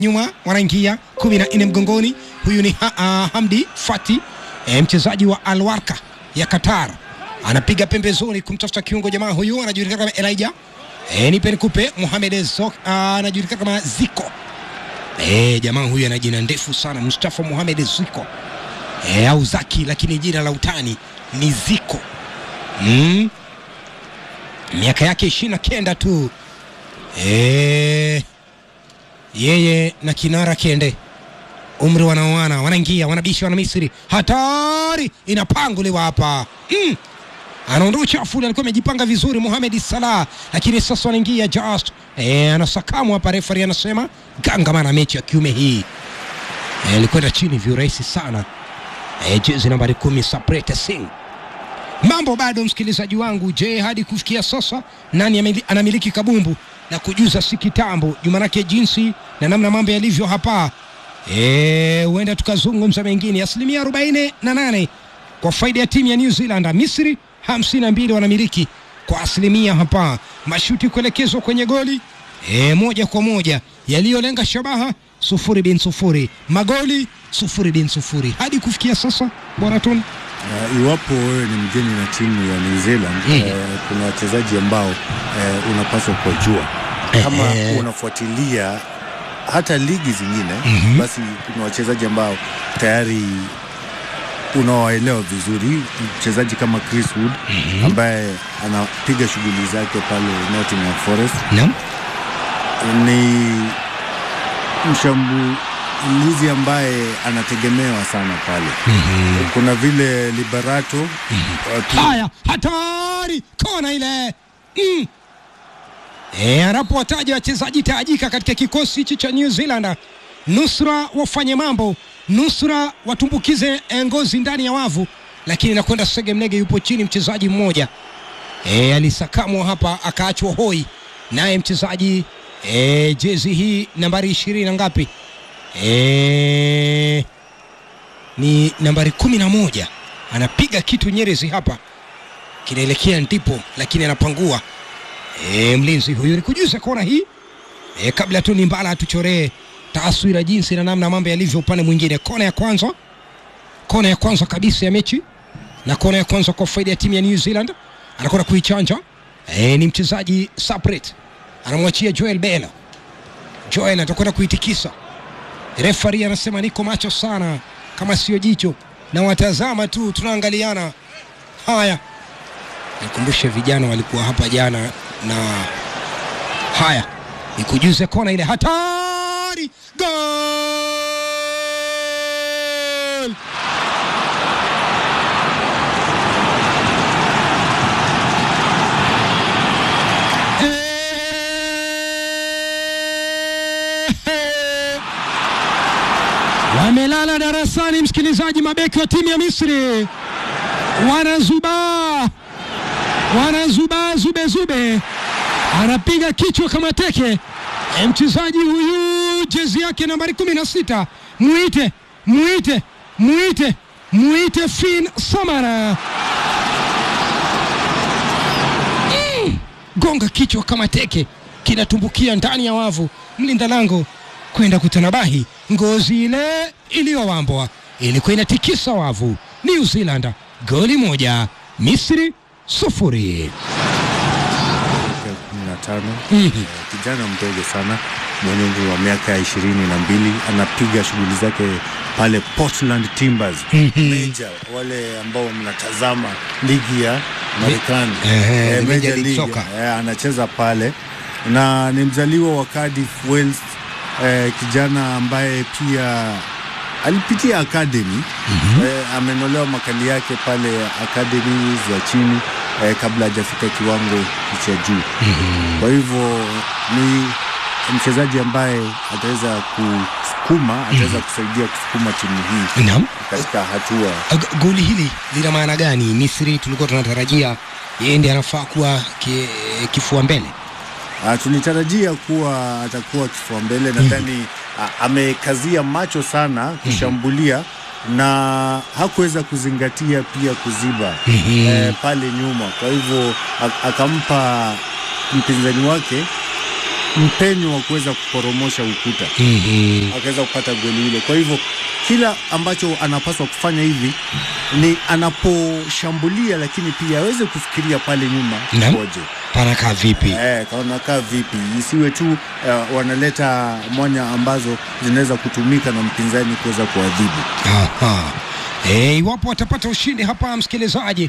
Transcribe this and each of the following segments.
nyuma wanaingia kumi na nne mgongoni. Huyu ni ha, uh, Hamdi Fati e, mchezaji wa Alwarka ya Qatar, anapiga pembezoni kumtafuta kiungo. Jamaa huyu anajulikana kama Elijah e, nipe nikupe. Mohamed Zok anajulikana kama Ziko e, jamaa huyu ana jina ndefu sana, Mustafa Mohamed Ziko e, au Zaki, lakini jina la utani ni Ziko mm. miaka yake ishirini na kenda tu e, yeye na kinara Kende umri wanaoana, wanaingia wanabisha, wana Misri, hatari inapanguliwa hapa mm. anaondoa uchafu ule, alikuwa amejipanga vizuri Mohamed Salah, lakini sasa wanaingia just e, anasakamu hapa. Refari anasema gangamana mechi ya kiume hii alikwenda e, chini viurahisi sana e, jezi nambari kumi Saprete Singh. Mambo bado msikilizaji wangu. Je, hadi kufikia sasa nani anamiliki kabumbu na kujuza si kitambo jumanake jinsi na namna mambo yalivyo hapa huenda e, tukazungumza mengine. Asilimia arobaini na nane kwa faida ya timu ya New Zealand. Misri hamsini na mbili wanamiliki kwa asilimia hapa. Mashuti kuelekezwa kwenye goli e, moja kwa moja yaliyolenga shabaha sufuri bin sufuri, magoli sufuri bin sufuri hadi kufikia sasa bwana Tony. Uh, iwapo wewe ni mgeni na timu ya New Zealand mm. uh, kuna wachezaji ambao uh, unapaswa kujua kama Ehe. unafuatilia hata ligi zingine Mhm. basi kuna wachezaji ambao tayari unawaelewa vizuri. Mchezaji kama Chris Wood ambaye anapiga shughuli zake pale Nottingham Forest Naam. ni mshambulizi ambaye anategemewa sana pale. Kuna vile Liberato watu- Haya, hatari kona ile mm. E, anapowataja wachezaji tajika katika kikosi hichi cha New Zealand, nusra wafanye mambo, nusra watumbukize eh, ngozi ndani ya wavu, lakini nakwenda Sege Mnege yupo chini, mchezaji mmoja e, alisakamwa hapa akaachwa hoi, naye mchezaji e, jezi hii nambari ishirini na ngapi e, ni nambari kumi na moja anapiga kitu Nyerezi hapa kinaelekea ndipo, lakini anapangua e, mlinzi huyu. Nikujuza kona hii e, kabla tu ni Mbala atuchoree taswira jinsi na namna mambo yalivyo upande mwingine. Kona ya kwanza, kona ya kwanza kabisa ya mechi na kona ya kwanza kwa faida ya timu ya New Zealand, anakwenda kuichanja e, ni mchezaji Sapret anamwachia Joel Bela. Joel atakwenda kuitikisa Refari anasema niko macho sana, kama sio jicho na watazama tu, tunaangaliana. Haya, nikumbushe vijana walikuwa hapa jana, na haya nikujuze kona ile hatari, gol! Eh, wamelala darasani, msikilizaji. Mabeki wa timu ya Misri wanazubaa, wanazubaa zube zube, anapiga kichwa kama teke. E, mchezaji huyu jezi yake nambari kumi na sita muite muite muite muite Fin Samara Mm, gonga kichwa kama teke, kinatumbukia ndani ya wavu, mlinda lango kwenda kutanabahi. Ngozi ile iliyowambwa ilikuwa inatikisa wavu. New Zealand goli moja, Misri sufuri. ya kumi na tano Mhm. Eh, kijana mdogo sana mwenye umri wa miaka ishirini na mbili anapiga shughuli zake pale Portland Timbers Major, wale ambao mnatazama ligi ya Marekani Ehe, Eh, Major Major League League, Soccer. eh, anacheza pale na ni mzaliwa wa Cardiff Wales eh, kijana ambaye pia alipitia academy eh, amenolewa makali yake pale academy za chini eh, kabla hajafika kiwango cha juu kwa hivyo ni mchezaji ambaye ataweza kusukuma ataweza kusaidia kusukuma timu hii Naam. katika hatua G- goli hili lina maana gani? Misri tulikuwa tunatarajia yeye ndiye anafaa kuwa ki, kifua mbele. Uh, tulitarajia kuwa atakuwa kifua mbele. Nadhani uh, amekazia macho sana kushambulia na hakuweza kuzingatia pia kuziba eh, pale nyuma. Kwa hivyo a- akampa mpinzani wake mpenyo wa kuweza kuporomosha ukuta Mhm. akaweza kupata goli hilo. Kwa hivyo kila ambacho anapaswa kufanya hivi ni anaposhambulia, lakini pia aweze kufikiria pale nyuma Naam. koje Panakaa vipi? Eh, kaonakaa vipi, isiwe tu uh, wanaleta mwanya ambazo zinaweza kutumika na mpinzani kuweza kuadhibu. Aha. E, iwapo watapata ushindi hapa msikilizaji,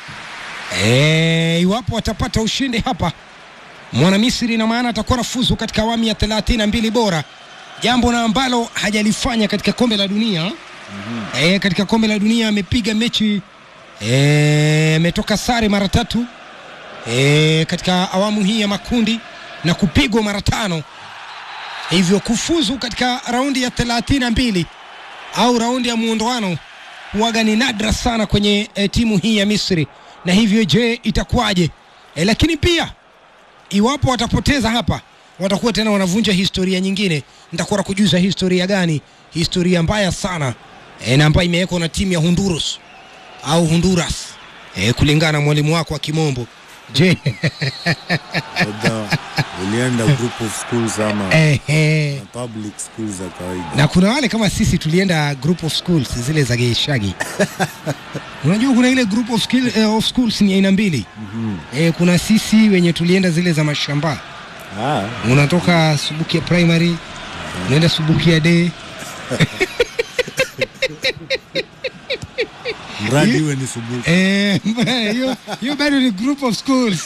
e, iwapo watapata ushindi hapa mwana Misri, na maana atakuwa nafuzu katika awamu ya thelathini na mbili bora, jambo na ambalo hajalifanya katika kombe la dunia. E, katika kombe la dunia amepiga mechi e, ametoka sare mara tatu e, katika awamu hii ya makundi na kupigwa mara tano, hivyo kufuzu katika raundi ya thelathini na mbili au raundi ya muondoano huwaga ni nadra sana kwenye e, timu hii ya Misri, na hivyo je, itakuwaje? E, lakini pia iwapo watapoteza hapa, watakuwa tena wanavunja historia nyingine. Nitakuwa na kujuza historia gani? Historia mbaya sana e, na ambayo imewekwa na timu ya Honduras au Honduras e, kulingana na mwalimu wako wa kimombo. Je, Labda ulienda group of schools ama eh, eh, public schools za kawaida. na kuna wale kama sisi tulienda group of schools zile za Geishagi. Unajua kuna ile group of, skill, eh, of schools ni aina mbili. Eh, kuna sisi wenye tulienda zile za mashamba, Ah, unatoka Subukia primary unaenda Subukia day mradi iwe ni subuhi. Eh, hiyo hiyo bado ni group of schools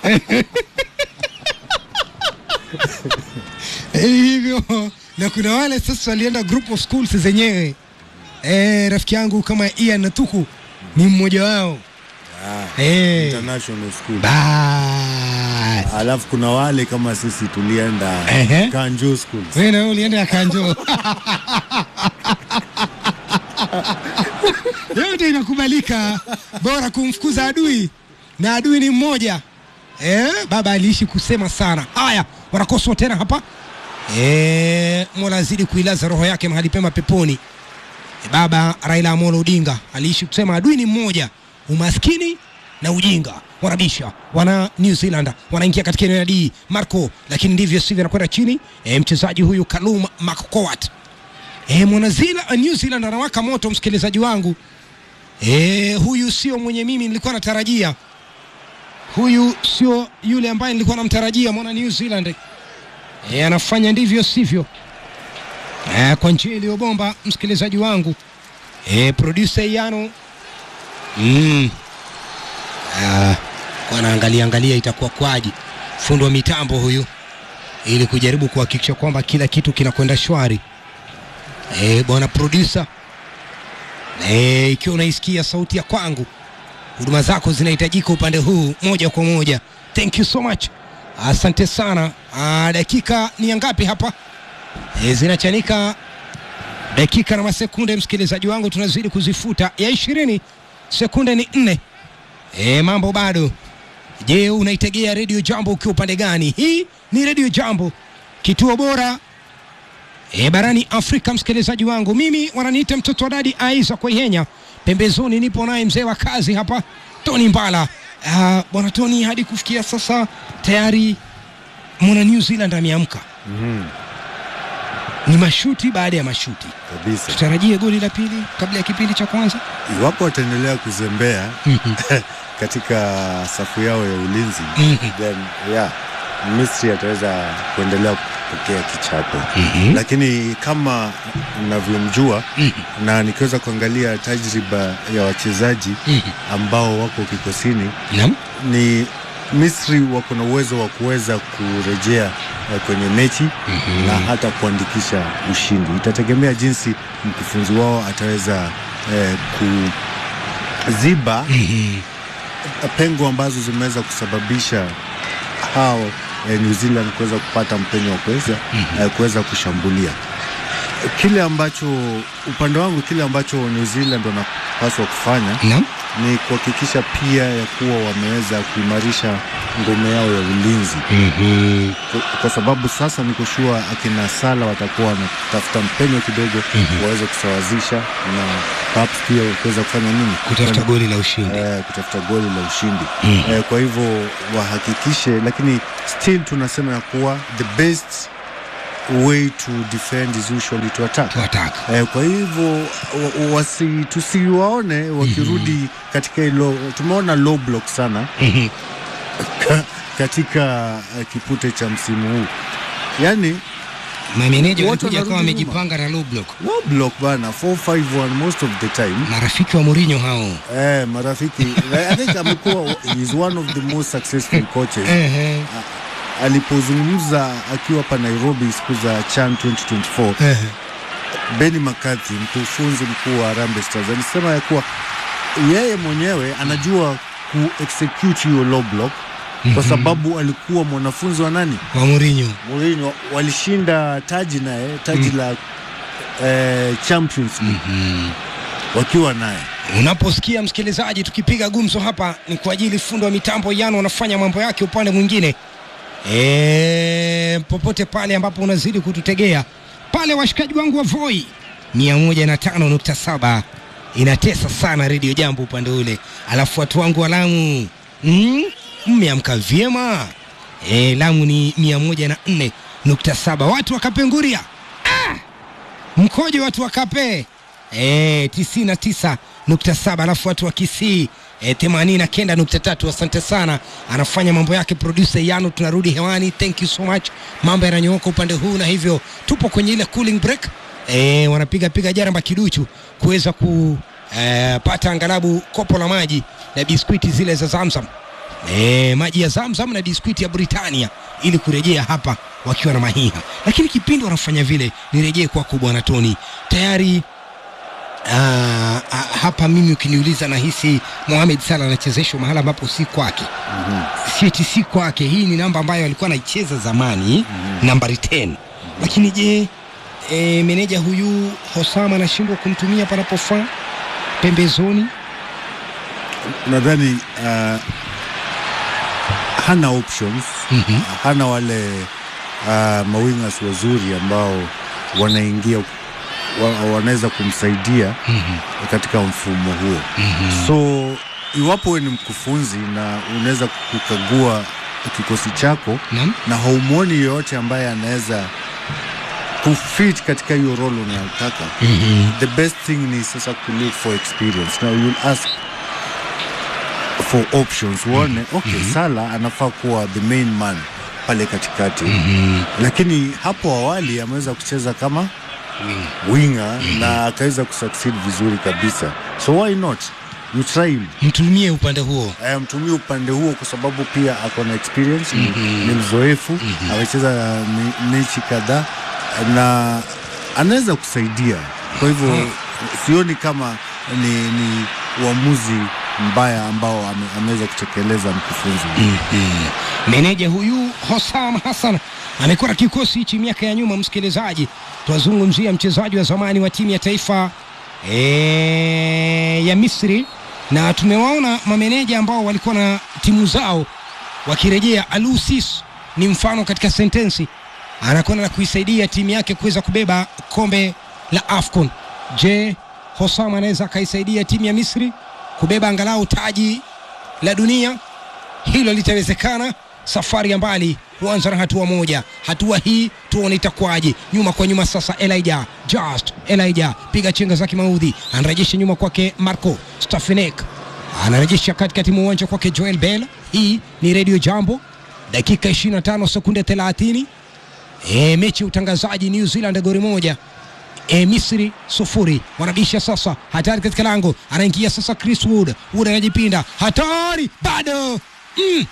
Eh, hivyo na kuna wale sasa walienda group of schools zenyewe eh, rafiki yangu kama Ian Natuku ni mmoja wao Ah, eh, international school. bas Alafu kuna wale kama sisi tulienda Ehe. Kanjo schools. wewe na wewe ulienda ya Kanjo yote inakubalika, bora kumfukuza adui na adui ni mmoja. Eh, baba aliishi kusema sana. Haya, wanakoswa tena hapa. Eh, Mola azidi kuilaza roho yake mahali pema peponi. E, baba Raila Amolo Odinga aliishi kusema adui ni mmoja, umaskini na ujinga. Wanabisha wana New Zealand wanaingia katika eneo la D Marco, lakini ndivyo sivyo, anakwenda chini. E, mchezaji huyu Kalum Makokowat e, mwana Zila, New Zealand anawaka moto, msikilizaji wangu. E, huyu sio mwenye mimi nilikuwa natarajia, huyu sio yule ambaye nilikuwa namtarajia mwana New Zealand. E, anafanya ndivyo sivyo e, kwa njia iliyobomba msikilizaji wangu e, producer Yano mm. Ah, wanaangalia angalia itakuwa kwaji fundi wa mitambo huyu ili kujaribu kuhakikisha kwamba kila kitu kinakwenda shwari e, bwana producer e, ikiwa unaisikia sauti ya kwangu huduma zako zinahitajika upande huu moja kwa moja thank you so much asante sana ah, dakika ni ya ngapi hapa e, zinachanika dakika na masekunde msikilizaji wangu tunazidi kuzifuta ya ishirini sekunde ni nne e, mambo bado je unaitegea redio jambo ukiwa upande gani hii ni redio jambo kituo bora e, barani afrika msikilizaji wangu mimi wananiita mtoto wa dadi aiza kwaihenya pembezoni nipo naye mzee wa kazi hapa tony mbala Ah, bwana tony hadi kufikia sasa tayari mwana new zealand ameamka Mhm, ni mashuti baada ya mashuti kabisa. tutarajie goli la pili kabla ya kipindi cha kwanza Iwapo wataendelea kuzembea Mhm. katika safu yao ya ulinzi Mhm. then yeah, Misri ataweza kuendelea kupokea kichapo Mhm. lakini kama navyomjua Mhm. na nikiweza kuangalia tajriba ya wachezaji Mhm. ambao wako kikosini Naam. ni Misri wako na uwezo wa kuweza kurejea eh, kwenye mechi na hata kuandikisha ushindi. Itategemea jinsi mkufunzi wao ataweza eh, kuziba Mhm. pengo ambazo zimeweza kusababisha hao eh, New Zealand kuweza kupata mpenyo wa kuweza eh, kuweza kushambulia kile ambacho upande wangu kile ambacho New Zealand wanapaswa kufanya Naam. ni kuhakikisha pia ya kuwa wameweza kuimarisha ngome yao ya ulinzi Mhm. kwa, kwa sababu sasa niko sure akina Sala watakuwa wanatafuta mpenyo kidogo waweze kusawazisha na perhaps pia kuweza kufanya nini Kutafuta goli la ushindi. eh, kutafuta goli la ushindi eh, kwa hivyo wahakikishe, lakini still tunasema ya kuwa the best way to defend is usually to attack. Tuataka. Eh, kwa hivyo wa- wasi, tusiwaone wakirudi katika hilo. Tumeona low block sana Mhm. ka, katika uh, kipute cha msimu huu, yaani Mameneja Wote walikuja kama wanarudi nyuma. wamejipanga na low block. low block bana 451 most of the time Marafiki wa Mourinho hao. eh, marafiki I think amekuwa is one of the most successful coaches Ehe. alipozungumza akiwa hapa Nairobi siku za CHAN 2024 Ehe. Benny McCarthy mkufunzi mkuu wa Harambee Stars alisema ya kuwa yeye mwenyewe anajua ku execute hiyo low block kwa sababu alikuwa mwanafunzi wa nani Wa Mourinho. Mourinho, walishinda taji naye taji la eh, Champions League wakiwa naye Unaposikia msikilizaji, tukipiga gumzo hapa ni kwa ajili fundi wa mitambo Yano anafanya mambo yake upande mwingine. E, popote pale ambapo unazidi kututegea pale, washikaji wangu wa Voi 105.7 inatesa sana redio jambo upande ule, alafu watu wangu wa Lamu mm, mmeamka vyema e, Lamu ni 104.7 watu wa Kapenguria mkojo watu wa Kape eh, tisini na tisa nukta saba alafu watu wa Kisii eh, themanini na kenda nukta tatu Asante sana, anafanya mambo yake producer Yano. Tunarudi hewani, thank you so much. Mambo yananyooka upande huu, na hivyo tupo kwenye ile cooling break eh, wanapiga piga jaramba kiduchu kuweza kupata angalabu kopo la maji na biskuiti zile za Zamzam e, maji ya Zamzam na biskuiti ya Britania ili kurejea hapa wakiwa na mahiha, lakini kipindi wanafanya vile, nirejee kwako bwana Tony tayari. aa, a- hapa mimi ukiniuliza, nahisi Mohamed Salah anachezeshwa mahala ambapo si kwake, si eti si kwake. Hii ni namba ambayo alikuwa anaicheza zamani, nambari 10 lakini je, e, meneja huyu Hosama anashindwa kumtumia panapofaa pembezoni? nadhani uh, hana options Mhm. hana wale uh, mawingers wazuri ambao wanaingia wa, wanaweza kumsaidia katika mfumo huo so iwapo wewe ni mkufunzi na unaweza kukagua kikosi chako Naam. na haumwoni yoyote ambaye anaweza kufit katika hiyo role unayotaka the best thing ni sasa ku look for experience now you'll ask for options uone okay Sala anafaa kuwa the main man pale katikati lakini hapo awali ameweza kucheza kama winga na akaweza kusucceed vizuri kabisa so why not you try him Mtumie upande huo. Eh, mtumie upande huo kwa sababu pia ako na experience ni, ni mzoefu amecheza mi- mechi kadhaa na anaweza kusaidia kwa hivyo sioni kama ni, ni uamuzi mbaya ambao ame, ameweza kutekeleza mkufunzi Meneja huyu Hosam Hassan amekuwa na kikosi hichi miaka ya nyuma. Msikilizaji, twazungumzia mchezaji wa zamani wa timu ya taifa e, ya Misri, na tumewaona mameneja ambao walikuwa na timu zao wakirejea. Alusis ni mfano katika sentensi, anakwenda na kuisaidia timu yake kuweza kubeba kombe la AFCON. Je, Hosam anaweza akaisaidia timu ya Misri kubeba angalau taji la dunia? hilo litawezekana. Safari ya mbali huanza na hatua moja. Hatua hii tuone itakuwaje. Nyuma kwa nyuma sasa, Elijah Just Elijah piga chenga zake maudhi, anarejesha nyuma kwake Marco Stefanik, anarejesha katikati mwa uwanja kwake Joel Bell. Hii ni Radio Jambo, dakika 25 sekunde 30. E, mechi ya utangazaji New Zealand goli moja e, Misri sufuri. Wanabisha sasa, hatari katika lango, anaingia sasa Chris Wood. Wood anajipinda, hatari bado mm.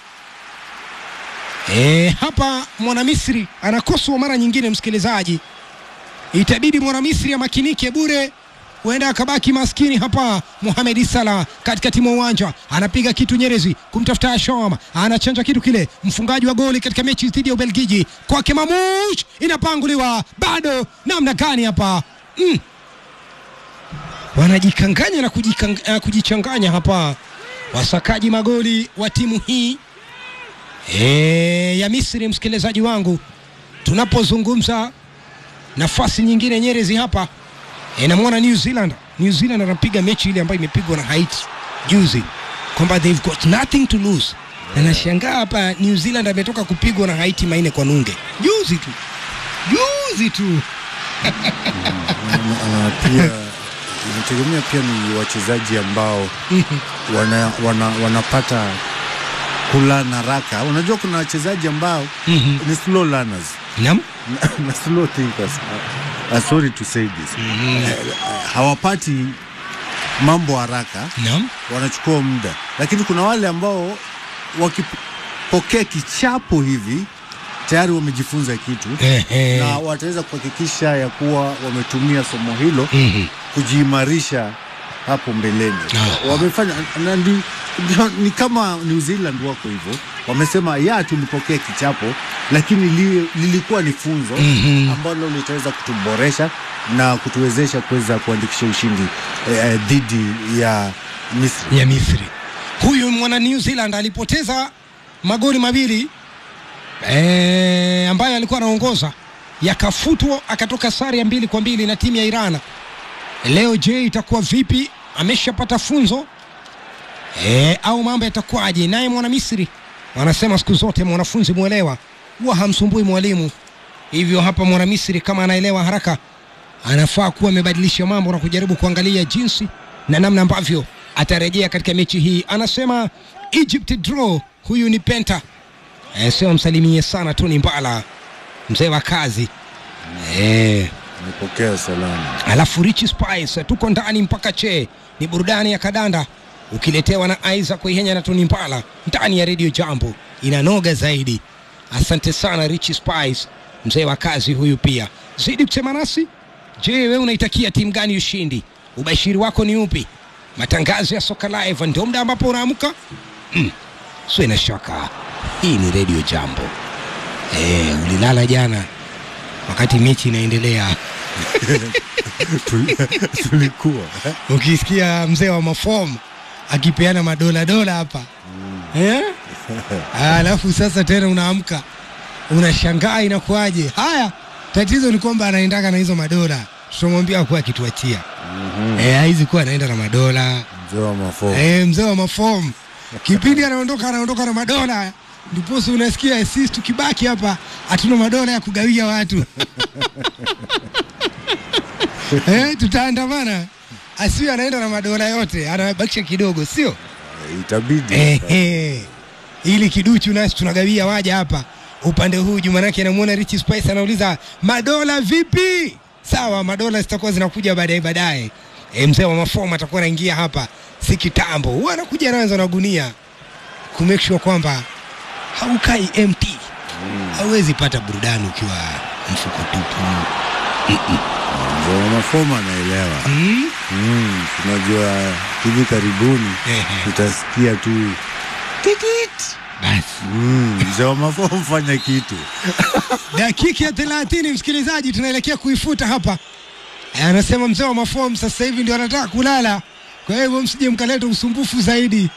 E, hapa mwana Misri anakoswa mara nyingine, msikilizaji, itabidi mwana Misri amakinike bure, huenda akabaki maskini hapa. Mohamed Salah katikati mwa uwanja anapiga kitu Nyerezi kumtafuta Asham, anachanja kitu kile, mfungaji wa goli katika mechi dhidi ya Ubelgiji kwake Mamush, inapanguliwa bado, namna gani hapa mm. wanajikanganya na kujikang- uh, kujichanganya hapa wasakaji magoli wa timu hii e, ya Misri. Msikilizaji wangu, tunapozungumza nafasi nyingine Nyerezi hapa e, namwona New Zealand. New Zealand anapiga mechi ile ambayo imepigwa na Haiti juzi, kwamba they've got nothing to lose na nashangaa hapa New Zealand ametoka kupigwa na Haiti maine kwa nunge juzi tu juzi tu na pia inategemea pia ni wachezaji ambao wana, wana, wanapata kulana haraka. Unajua kuna wachezaji ambao Mhm. ni slow learners Naam. na, na slow thinkers. Uh, sorry to say this. Eh, hawapati mambo haraka, Naam. wanachukua muda, lakini kuna wale ambao wakipokea kichapo hivi tayari wamejifunza kitu Ehe. na wataweza kuhakikisha ya kuwa wametumia somo hilo Mhm. kujiimarisha hapo mbeleni. Aha. Wamefanya na ndi, ndio- ni kama New Zealand wako hivyo, wamesema ya tulipokea kichapo, lakini li, lilikuwa ni funzo Mhm. ambalo litaweza kutuboresha na kutuwezesha kuweza kuandikisha ushindi eh, eh, dhidi ya Misri. ya Misri. Huyu mwana New Zealand alipoteza magoli mawili e, ambayo alikuwa anaongoza yakafutwa, akatoka sare ya mbili kwa mbili na timu ya Iran. Leo je, itakuwa vipi? Ameshapata funzo e, au mambo yatakuwaje? Naye mwana Misri wanasema siku zote mwanafunzi mwelewa huwa hamsumbui mwalimu. Hivyo hapa mwana Misri kama anaelewa haraka anafaa kuwa amebadilisha mambo na kujaribu kuangalia jinsi na namna ambavyo atarejea katika mechi hii. Anasema Egypt draw. Huyu ni Penta, eh, sio msalimie sana tu, ni Mbala mzee wa kazi eh. Nimepokea salama. Alafu Rich Spice, tuko ndani mpaka che, ni burudani ya kadanda ukiletewa na Isaac Kuihenya na Tony Mbala ndani ya Radio Jambo, inanoga zaidi. Asante sana Rich Spice, mzee wa kazi huyu. Pia zidi kusema nasi. Je, wewe unaitakia timu gani ushindi? Ubashiri wako ni upi? Matangazo ya soka live ndio muda ambapo unaamka mm. Sio na shaka, hii ni Radio Jambo. Eh, ulilala jana wakati mechi inaendelea Tuli- Tulikuwa ukisikia mzee wa mafomu akipeana madola dola hapa eh? Alafu sasa tena unaamka unashangaa inakuwaje? Haya, tatizo ni kwamba anaendaka na hizo madola, tutamwambia kuwa akituachia eh, haizi kuwa anaenda na madola mzee wa mafo eh, mzee wa mafomu kipindi anaondoka anaondoka na madola, ndiposa unasikia sisi tukibaki hapa hatuna madola ya kugawia watu eh, tutaandamana. Asiwe anaenda na madola yote, anabakisha kidogo, sio itabidi Ehe. ili kiduchu nasi tunagawia waja hapa upande huu juu, manake namuona Rich Spice anauliza madola vipi? Sawa, madola zitakuwa zinakuja baadaye baadaye. E, mzee wa mafomu atakuwa anaingia hapa si kitambo, huwa anakuja anaanza na gunia ku make sure kwamba haukai empty. Hauwezi pata burudani ukiwa mfuko tupu. mzee wa mafoma anaelewa Mm? Mm, tunajua hivi karibuni Ehe. tutasikia tu tikit Basi Mm, mzee wa mafomu fanya kitu dakika ya thelathini msikilizaji, tunaelekea kuifuta hapa. Eh, Anasema mzee wa mafomu sasa hivi ndio anataka kulala, kwa hivyo msije mkaleta usumbufu zaidi.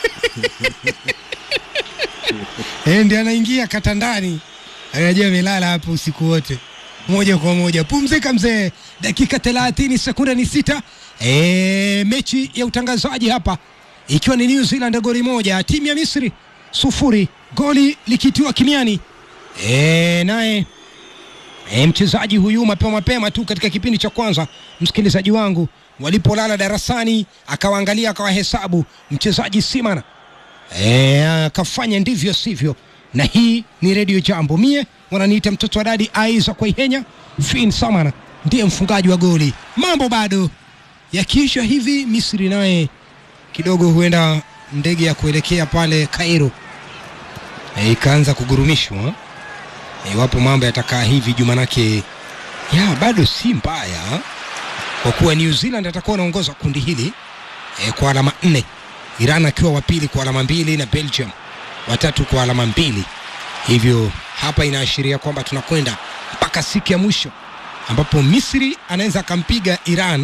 Eh, ndio anaingia katandani, anajua amelala hapo usiku wote moja kwa moja. Pumzika mzee, dakika thelathini sekunde ni sita. E, mechi ya utangazaji hapa ikiwa ni New Zealand goli moja, timu ya Misri sufuri, goli likitiwa kimiani. E, naye e, mchezaji huyu mapema mapema tu katika kipindi cha kwanza, msikilizaji wangu, walipolala darasani, akawaangalia akawahesabu mchezaji Simana e, akafanya ndivyo sivyo, na hii ni redio Jambo. Mie wananiita mtoto wa dadi Aiza Kwaihenya. Fin Samana ndiye mfungaji wa goli. Mambo bado yakiisha hivi, Misri naye kidogo huenda ndege ya kuelekea pale Cairo e, ikaanza kugurumishwa iwapo mambo yatakaa hivi juu, manake ya bado si mbaya, kwa kuwa New Zealand atakuwa anaongoza kundi hili e, kwa alama nne, Iran akiwa wa pili kwa alama mbili na Belgium watatu kwa alama mbili. Hivyo hapa inaashiria kwamba tunakwenda mpaka siku ya mwisho ambapo Misri anaweza akampiga Iran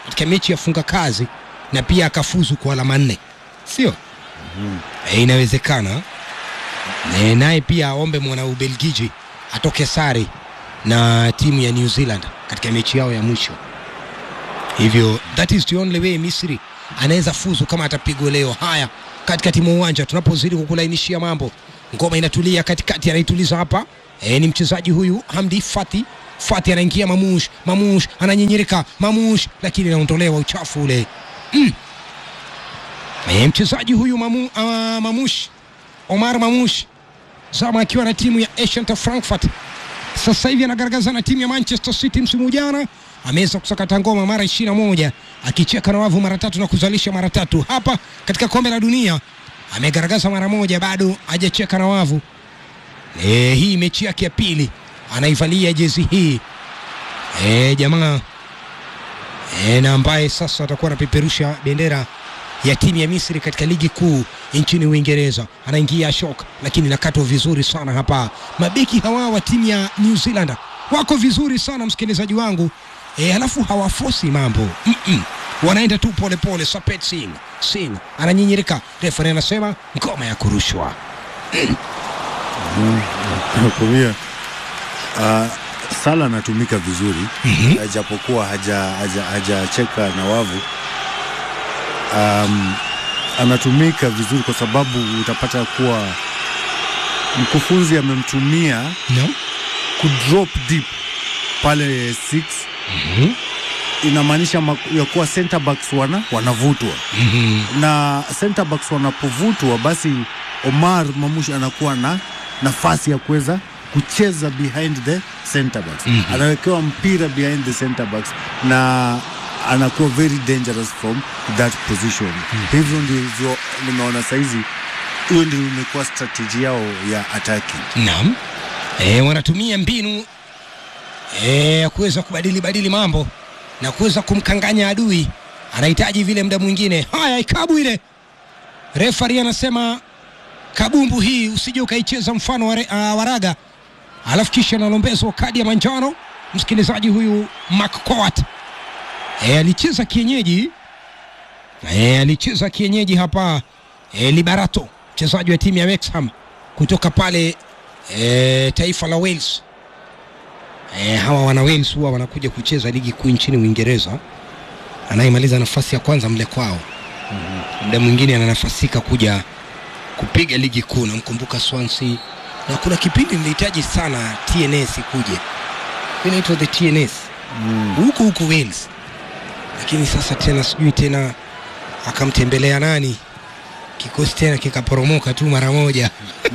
katika mechi ya funga kazi na pia akafuzu kwa alama nne, sio? E, inawezekana e, naye pia aombe mwana Ubelgiji atoke sare na timu ya New Zealand katika mechi yao ya mwisho. Hivyo that is the only way Misri anaweza fuzu kama atapigwa leo. Haya, katikati mwa uwanja tunapozidi kukulainishia mambo, ngoma inatulia katikati, anaituliza hapa e, ni mchezaji huyu Hamdi Fati. Fati anaingia Mamush, Mamush ananyinyirika, Mamush lakini anaondolewa uchafu ule mm. E, mchezaji huyu mamu, uh, Mamush Omar Mamush zama akiwa na timu ya Eintracht Frankfurt sasa hivi anagaragaza na timu ya Manchester City. Msimu jana ameweza kusakata ngoma mara ishirini na moja akicheka na wavu mara tatu na kuzalisha mara tatu. Hapa katika kombe la dunia amegaragaza mara moja, bado hajacheka na wavu. E, hii mechi yake ya pili anaivalia jezi hii e, jamaa e, na ambaye sasa atakuwa anapeperusha bendera ya timu ya Misri katika ligi kuu nchini Uingereza. Anaingia Ashok, lakini nakatwa vizuri sana hapa. Mabeki hawa wa timu ya New Zealand wako vizuri sana msikilizaji wangu e, halafu hawafosi mambo mm -mm. Wanaenda tu polepole. Sapet Singh Singh ananyinyirika, refari anasema ngoma ya kurushwa Nakumia uh, Sala anatumika vizuri Mhm. uh, japokuwa hajacheka haja, hajacheka na wavu um, anatumika vizuri kwa sababu utapata kuwa mkufunzi amemtumia no? kudrop deep pale 6 Mhm. inamaanisha mak- ya kuwa center backs wana wanavutwa Mhm. na center backs wanapovutwa basi Omar Mamushi anakuwa na nafasi ya kuweza kucheza behind the center backs Mhm. anawekewa mpira behind the center backs na anakuwa very dangerous from that position hivyo ndivyo nimeona saizi hiyo ndio imekuwa strategy yao ya attacking Naam. E, wanatumia mbinu e, ya kuweza kubadili badili mambo na kuweza kumkanganya adui. Anahitaji vile muda mwingine. Haya, ikabu ile, refari anasema kabumbu hii usije ukaicheza mfano wa re- ah, waraga, alafu kisha analombezwa kadi ya manjano. Msikilizaji huyu McCourt e, alicheza kienyeji e, alicheza kienyeji hapa e, Liberato, mchezaji wa timu ya Wrexham kutoka pale e, taifa la Wales. E, hawa wana Wales huwa wanakuja kucheza ligi kuu nchini Uingereza. Anayemaliza nafasi ya kwanza mle kwao, muda mwingine ananafasika kuja kupiga ligi kuu. Namkumbuka Swansea, na kuna kipindi nilihitaji sana TNS ikuje, inaitwa the TNS huku huku Wales, lakini sasa tena sijui tena akamtembelea nani, kikosi tena kikaporomoka tu mara moja.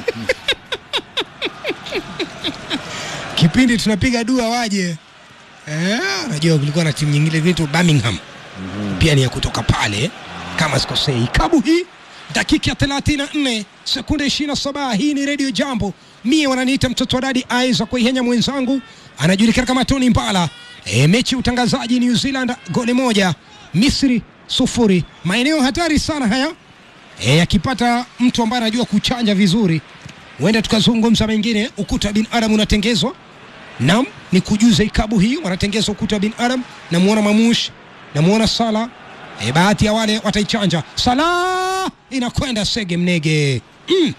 kipindi tunapiga dua waje. Eh, unajua kulikuwa na timu nyingine inaitwa Birmingham pia ni ya kutoka pale kama sikosei. Kabu hii dakika ya 34 sekunde 27. Hii ni Radio Jambo, mie wananiita mtoto wa dadi Aiza Kuihenya, mwenzangu anajulikana kama Tony Mbala. E, mechi ya utangazaji New Zealand goli moja, Misri sufuri. Maeneo hatari sana haya e, akipata mtu ambaye anajua kuchanja vizuri, huenda tukazungumza mengine. Ukuta wa binadamu unatengezwa Naam, ni kujuza ikabu hii wanatengeza ukuta wa binadamu. Namuona Mamush, namuona Sala. E, bahati ya wale wataichanja. Sala inakwenda Sege Mnege. Mm.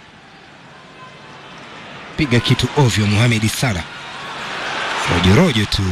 Piga kitu ovyo Mohamed Sala, rojorojo tu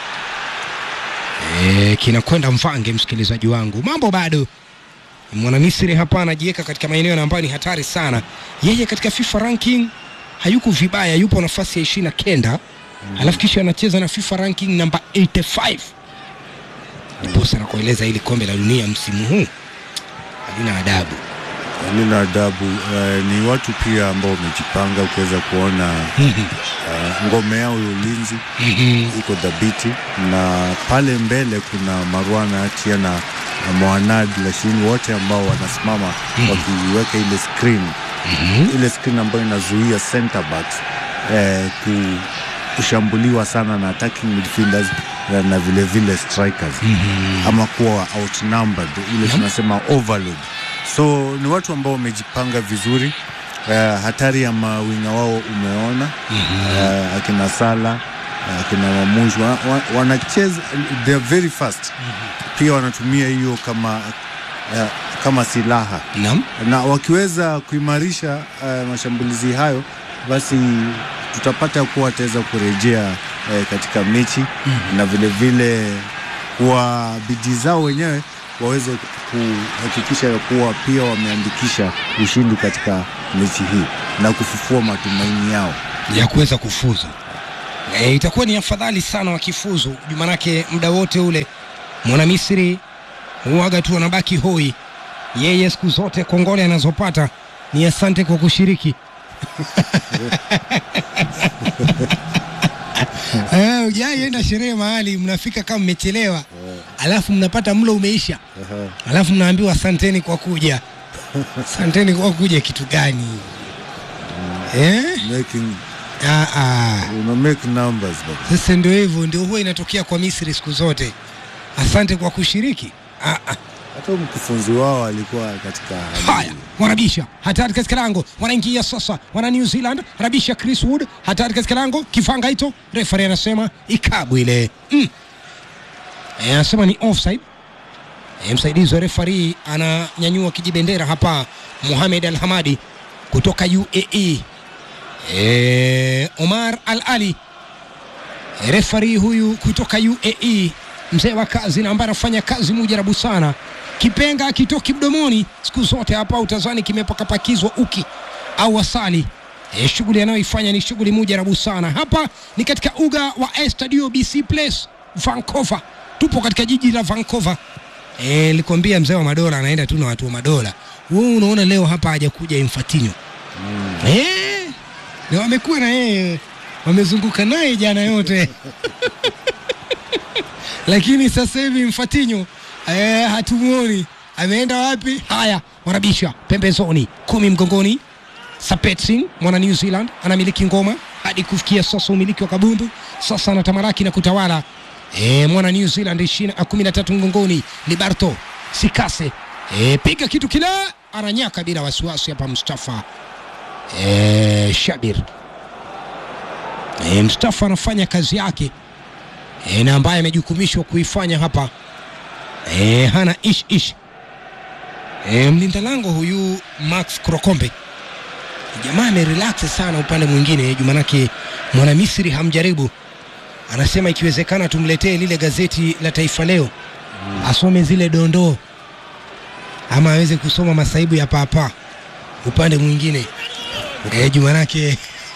e, kinakwenda mvange. Msikilizaji wangu, mambo bado Mwanamisri hapa anajiweka katika maeneo ambayo ni hatari sana. Yeye katika FIFA ranking hayuko vibaya, yupo nafasi ya ishirini na kenda alafu kisha anacheza na FIFA ranking namba 85 ndiposa nakueleza hili kombe la dunia msimu huu halina adabu. halina adabu. Uh, ni watu pia ambao wamejipanga, ukiweza kuona uh, ngome yao ya ulinzi iko dhabiti, na pale mbele kuna Marwan Atia na na Mohanad Lashini, wote ambao wanasimama wakiweka ile screen ile screen ambayo inazuia center backs eh, ku, kushambuliwa sana na attacking midfielders na, na vile vile strikers ama kuwa outnumbered ile tunasema overload. So ni watu ambao wamejipanga vizuri. Uh, hatari ya mawinga wao umeona uh, akina Sala uh, kina Wamushi wa, wa, wanacheza they are very fast pia wanatumia hiyo kama uh, kama silaha Naam. na wakiweza kuimarisha uh, mashambulizi hayo basi tutapata kuwa wataweza kurejea uh, katika mechi na vile vile kwa bidii zao wenyewe waweze kuhakikisha ya kuwa pia wameandikisha ushindi katika mechi hii na kufufua matumaini yao. ya kuweza kufuzu. E, itakuwa ni afadhali sana wakifuzu, juu manake muda wote ule mwana Misri huaga tu anabaki hoi. Yeye siku zote kongole anazopata ni asante kwa kushiriki. Eh, ujaienda sherehe mahali mnafika kama mmechelewa, alafu mnapata mlo umeisha, alafu mnaambiwa asanteni kwa kuja. Asanteni kwa kuja kitu gani? Eh? Making, Ah, ah. una make numbers baba. Sasa ndio hivyo, ndio huwa inatokea kwa Misri siku zote. Asante kwa kushiriki. Ah, ah. Hata mkufunzi wao alikuwa katika hali Haya, hiyo. wanabisha hatari katika lango, wanaingia sasa, wana New Zealand, anabisha Chris Wood, hatari katika lango, kifanga hito, refari anasema ikabu ile mm. E, anasema ni offside. E, msaidizi wa refari ananyanyua kijibendera hapa, Mohamed Al Hamadi kutoka UAE. E, Omar Al Ali e, refari huyu kutoka UAE, mzee wa kazi na ambaye anafanya kazi mujarabu sana. Kipenga akitoki mdomoni siku zote hapa utazani kimepakapakizwa uki au asali. E, shughuli anayoifanya ni shughuli mujarabu sana. Hapa ni katika uga wa Estadio BC Place Vancouver, tupo katika jiji la Vancouver. Eh, nilikwambia mzee wa madola anaenda tu na watu wa madola. Wewe unaona leo hapa hajakuja Infantino. Eh, na wamekuwa na yeye wamezunguka naye jana yote lakini sasa hivi Mfatinyo eh, hatumuoni ameenda wapi? Haya, wanabisha pembezoni, kumi mgongoni. Sapetsin mwana New Zealand anamiliki ngoma hadi kufikia sasa, umiliki wa kabumbu sasa anatamalaki na kutawala e, mwana New Zealand ishirini na kumi na tatu mgongoni. Liberto Sikase e, piga kitu kile, ananyaka bila wasiwasi hapa Mustafa e, Shabir e, Mustafa anafanya kazi yake e, na ambaye amejukumishwa kuifanya hapa e, hana ish ish e, mlinda lango huyu Max Krokombe jamaa amerelax sana upande mwingine juu manake mwana Misri hamjaribu anasema ikiwezekana tumletee lile gazeti la Taifa Leo asome zile dondoo ama aweze kusoma masaibu ya papa upande mwingine e, juu manake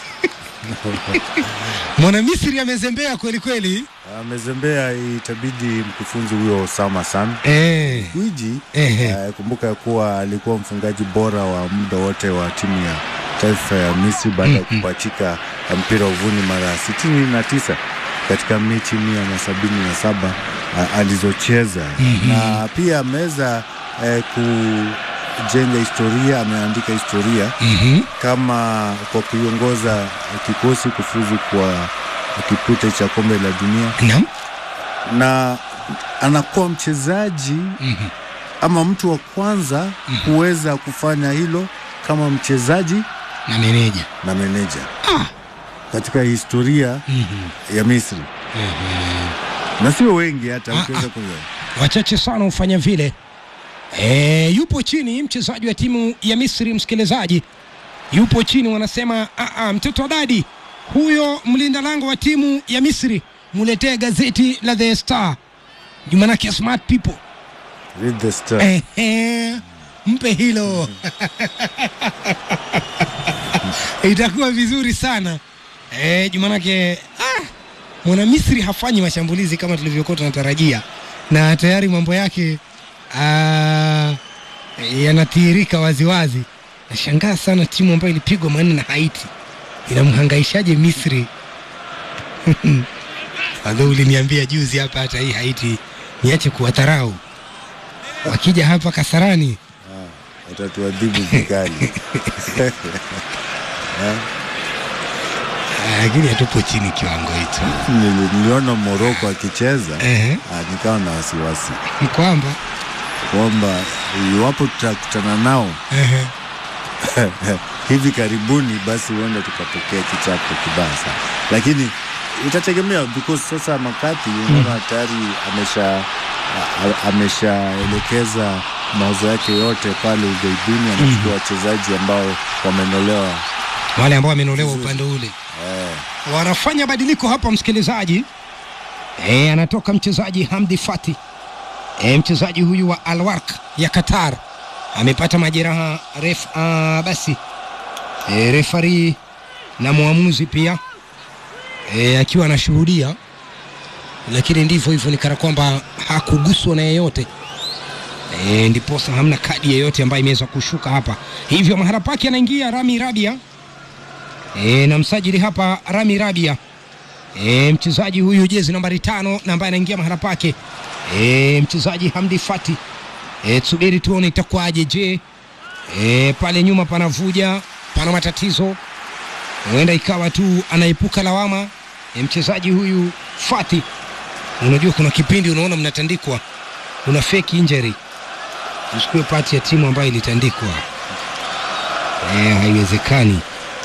mwana Misri amezembea kweli kweli Amezembea, itabidi mkufunzi huyo Osama San e, Gwiji Ehe. eh, kumbuka ya kuwa alikuwa mfungaji bora wa muda wote wa timu ya taifa ya Misri baada ya kupachika mpira uvuni mara sitini na tisa katika mechi mia na sabini na saba ah, alizocheza na pia ameweza eh, kujenga historia, ameandika historia mhm, kama kwa kuiongoza kikosi kufuzu kwa kipute cha kombe la dunia naam na anakuwa mchezaji mhm, ama mtu wa kwanza kuweza kufanya hilo kama mchezaji na meneja na meneja ah, katika historia mhm. ya Misri na sio wengi hata Ah, ukiweza ah. kuelewa. wachache sana hufanya vile. E, yupo chini mchezaji wa timu ya Misri, msikilizaji, yupo chini, wanasema "Ah, ah, mtoto wa dadi huyo, mlinda lango wa timu ya Misri, muletee gazeti la The Star, jumanake smart people Read the star. Ehe, mpe hilo itakuwa vizuri sana e, jumanake ah, mwana Misri hafanyi mashambulizi kama tulivyokuwa tunatarajia, na tayari mambo yake ah, yanatiririka waziwazi. Nashangaa sana timu ambayo ilipigwa manne na Haiti inamhangaishaje Misri? Adho uliniambia juzi hapa, hata hii Haiti niache kuwadharau, wakija hapa Kasarani Watatuadhibu vikali. Ah, lakini hatupo chini kiwango hicho Nili- Niliona Moroko akicheza Ehe. ah, nikawa na wasiwasi kwamba kwamba iwapo tutakutana nao ehe, hivi karibuni, basi huenda tukapokea kichapo kibaya sana, lakini itategemea because sasa Makati unaona tayari amesha a- ameshaelekeza mawazo yake yote pale ughaibuni, anachukua wachezaji ambao wamenolewa wale ambao wamenolewa upande ule eh, wanafanya badiliko hapa, msikilizaji. E, anatoka mchezaji Hamdi Fati e, mchezaji huyu wa Alwark ya Qatar amepata majeraha ref, uh, basi e, refari na mwamuzi pia e, akiwa anashuhudia, lakini ndivyo hivyo, ni kana kwamba hakuguswa na yeyote e, ndiposa hamna kadi yeyote ambayo imeweza kushuka hapa, hivyo mahala pake anaingia Rami Rabia e, na msajili hapa Rami Rabia e, mchezaji huyu jezi nambari tano na ambaye anaingia mahala pake e, mchezaji Hamdi Fati e, tusubiri tuone itakuwaje. Je, e, pale nyuma panavuja, pana matatizo, huenda ikawa tu anaepuka lawama e, mchezaji huyu Fati. Unajua kuna kipindi unaona mnatandikwa, una fake injury, usikue pati ya timu ambayo ilitandikwa e, haiwezekani.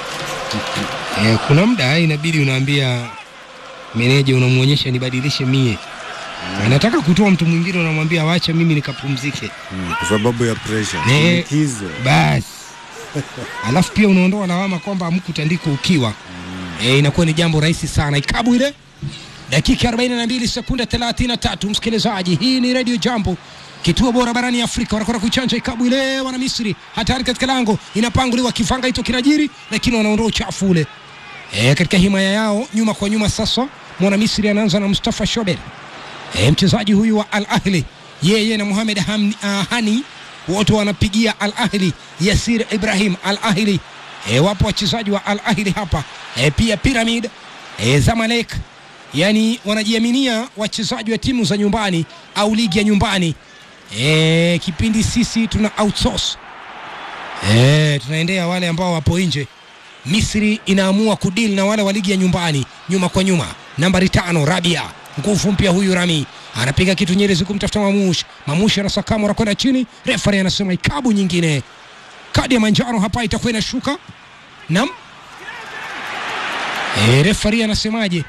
E, kuna muda inabidi unaambia meneja, unamwonyesha nibadilishe mie, anataka kutoa mtu mwingine, unamwambia wacha mimi nikapumzike mm, kwa sababu ya pressure Ne- shinikizo. basi. Alafu pia unaondoa lawama kwamba hamkutandikwa ukiwa e, inakuwa ni jambo rahisi sana. Ikabu ile dakika 42 sekunde 33, msikilizaji, hii ni Radio Jambo, kituo bora barani Afrika. Wanakwenda kuichanja ikabu ile, wana Misri hatari katika lango, inapanguliwa kivanga hicho kinajiri, lakini wanaondoa uchafu ule e, katika himaya yao nyuma kwa nyuma. Sasa mwana Misri anaanza na Mustafa Shober e, mchezaji huyu wa Al Ahli, yeye na Mohamed Ham, uh, Hani wote wanapigia Al Ahli. Yasir Ibrahim Al Ahli e, wapo wachezaji wa Al Ahli hapa e, pia Pyramid e, Zamalek, yani wanajiaminia wachezaji wa timu za nyumbani au ligi ya nyumbani e, kipindi sisi tuna outsource e, tunaendea wale ambao wapo nje. Misri inaamua kudili na wale wa ligi ya nyumbani nyuma kwa nyuma. Nambari tano Rabia, nguvu mpya huyu Rami anapiga kitu Nyerezi kumtafuta Mamush. Mamush anasakama anakwenda chini, refari anasema ikabu nyingine, kadi ya manjano hapa itakuwa inashuka. Nam e, refari anasemaje?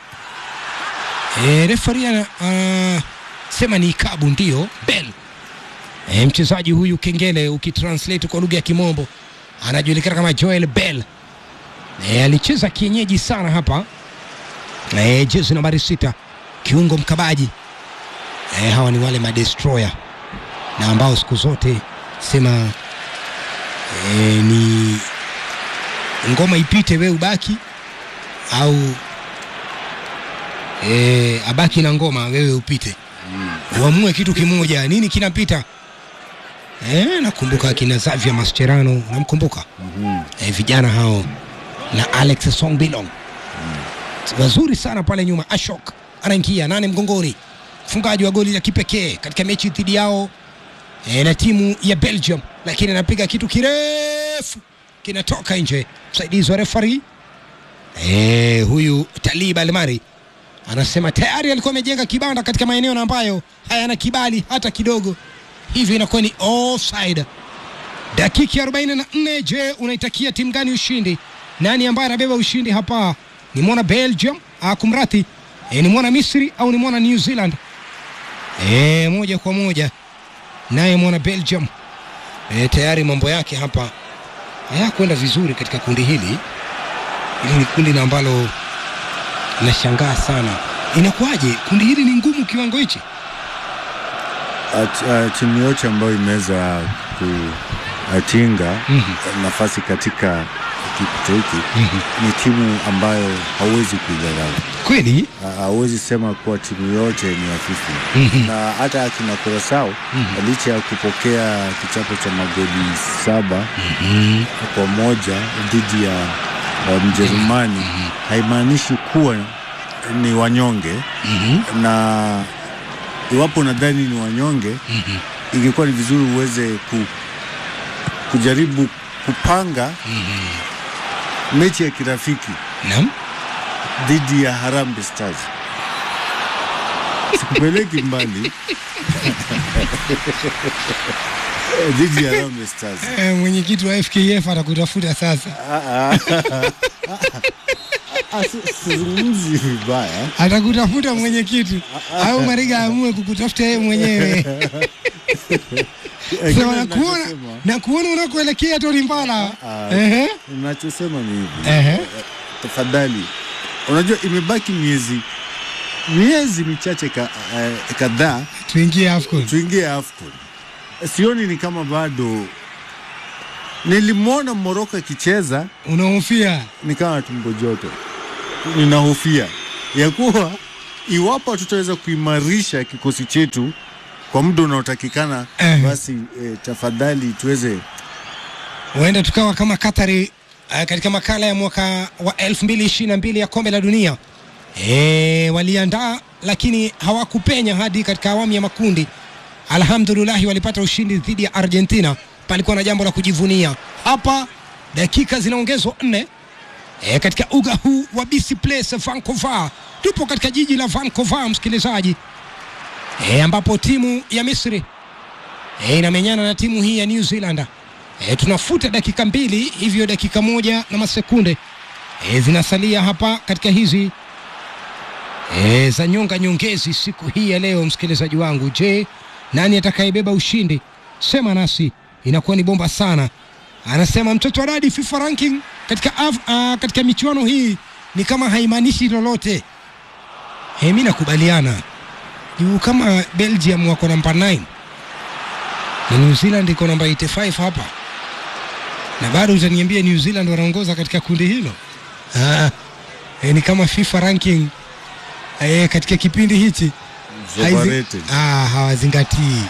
E, refari ana uh, sema ni ikabu, ndio bel e, mchezaji huyu kengele, ukitranslate kwa lugha ya Kimombo anajulikana kama Joel Bell. E, alicheza kienyeji sana hapa e, jezi nambari sita, kiungo mkabaji e, hawa ni wale madestroyer na ambao siku zote sema e, ni ngoma ipite we ubaki au e, abaki na ngoma wewe upite uamue kitu kimoja, nini kinapita. E, nakumbuka akina Xavier Mascherano, namkumbuka Mhm. e, vijana hao na Alex Songbilong wazuri sana pale nyuma. Ashok anaingia nane mgongoni, mfungaji wa goli la kipekee katika mechi dhidi yao e, na timu ya Belgium, lakini anapiga kitu kirefu kinatoka nje. Msaidizi wa refari e, huyu Talib Almari anasema tayari alikuwa amejenga kibanda katika maeneo na ambayo hayana kibali hata kidogo, hivyo inakuwa ni offside. Dakika ya 44. Je, unaitakia timu gani ushindi? Nani ambaye anabeba ushindi hapa? Ni mwana Belgium ah, kumrati e, ni mwana Misri au ni mwana New Zealand? E, moja kwa moja naye mwana Belgium e, tayari mambo yake hapa hayakwenda vizuri katika kundi hili. Hili ni kundi na ambalo nashangaa sana, inakuwaje kundi hili ni ngumu kiwango hichi? At- uh, timu yote ambayo imeweza kutinga Mhm. nafasi katika kipito hiki Mhm. ni timu ambayo hauwezi kuidharau. Kweli Ha- Hauwezi sema kuwa timu yote ni hafifu Mhm. na hata akina Kurasao Mhm. licha ya kupokea kichapo cha magoli saba Mhm. kwa moja dhidi ya uh, Mjerumani haimaanishi kuwa ni wanyonge, Mhm. na iwapo nadhani ni wanyonge Mhm. ingekuwa ni vizuri uweze ku, kujaribu kupanga mechi ya kirafiki Naam. dhidi ya Harambee Stars. Sikupeleki mbali dhidi ya Harambee Stars. Eh, mwenyekiti wa FKF atakutafuta sasa. Ah, ah. ah, si- sizungumzi vibaya atakutafuta mwenyekiti au Mariga aamue kukutafuta yeye mwenyewe. Eh, Sema kile nakuona ninachosema- nakuona unakoelekea Tony Mbala. Ah, Ehe. Ninachosema ni hivi Ehe. tafadhali, unajua imebaki miezi miezi michache ka, eh, kadhaa Tuingie AFCON. tuingie AFCON. Sioni ni kama bado. Nilimwona Moroko akicheza Unahofia ni kama tumbo joto. Ninahofia ya kuwa iwapo tutaweza kuimarisha kikosi chetu kwa muda unaotakikana, Eh. basi eh, tafadhali tuweze huenda tukawa kama Katari uh, katika makala ya mwaka wa 2022 ya kombe la dunia e, waliandaa lakini hawakupenya hadi katika awamu ya makundi. Alhamdulillahi, walipata ushindi dhidi ya Argentina. Palikuwa na jambo la kujivunia hapa. Dakika zinaongezwa nne e, katika uga huu wa BC Place Vancouver. Tupo katika jiji la Vancouver, msikilizaji e, ambapo timu ya Misri e, inamenyana na timu hii ya New Zealand. E, tunafuta dakika mbili hivyo dakika moja na masekunde e, zinasalia hapa katika hizi e, za nyonga nyongezi siku hii ya leo. Msikilizaji wangu, je, nani atakayebeba ushindi? Sema nasi, inakuwa ni bomba sana. Anasema mtoto wa dadi, FIFA ranking katika, af, uh, katika michuano hii ni kama haimaanishi lolote. E, mi nakubaliana juu kama Belgium wako namba 9 na New Zealand iko namba 85 hapa, na bado utaniambia New Zealand wanaongoza katika kundi hilo? Ah, e, ni kama FIFA ranking e, katika kipindi hichi haizi- overrated. ah, hawazingatii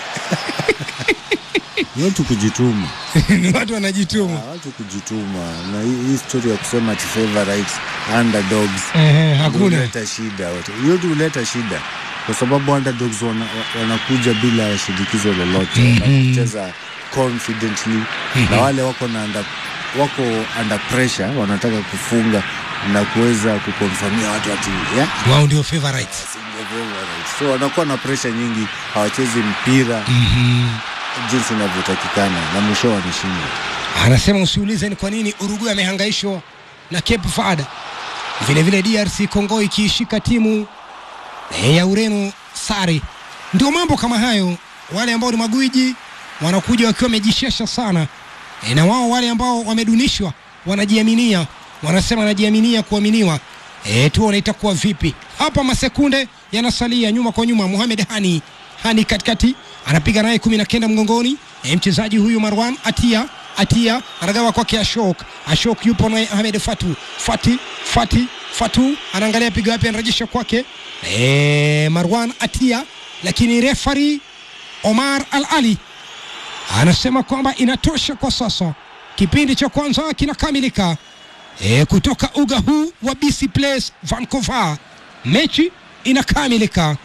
Ni watu kujituma, ni watu wanajituma. Ah, watu kujituma, na hii hii story ya kusema ati favorites underdogs Ehe, hakuna huleta shida wote. Hiyo tu huleta shida kwa sababu underdogs wana, wanakuja bila shinikizo lolote wanacheza confidently na wale wako na under, wako under pressure wanataka kufunga na kuweza kukonfamia watu ati yeah, wao ndio favorites. single favorite. so wanakuwa na pressure nyingi, hawachezi mpira jinsi inavyotakikana na mwisho wanashinda. Anasema usiulize ni kwa nini Uruguay amehangaishwa na Cape Verde. Vile vile DRC Congo ikiishika timu eh, ya Ureno sare. Ndio mambo kama hayo, wale ambao ni magwiji wanakuja wakiwa wamejishesha sana e, na wao wale ambao wamedunishwa wanajiaminia, wanasema wanajiaminia kuaminiwa. E, tuone itakuwa vipi hapa. Masekunde yanasalia nyuma kwa nyuma. Mohamed Hani Hani katikati anapiga naye kumi na kenda mgongoni. E, mchezaji huyu Marwan Atia Atia anagawa kwake Ashok. Ashok yupo naye Ahmed Fatu Fati Fati Fatu anaangalia piga wapi, anarejesha kwake e, Marwan Atia, lakini refari Omar Al Ali anasema kwamba inatosha kwa sasa. Kipindi cha kwanza kinakamilika e, kutoka uga huu wa BC Place Vancouver, mechi inakamilika.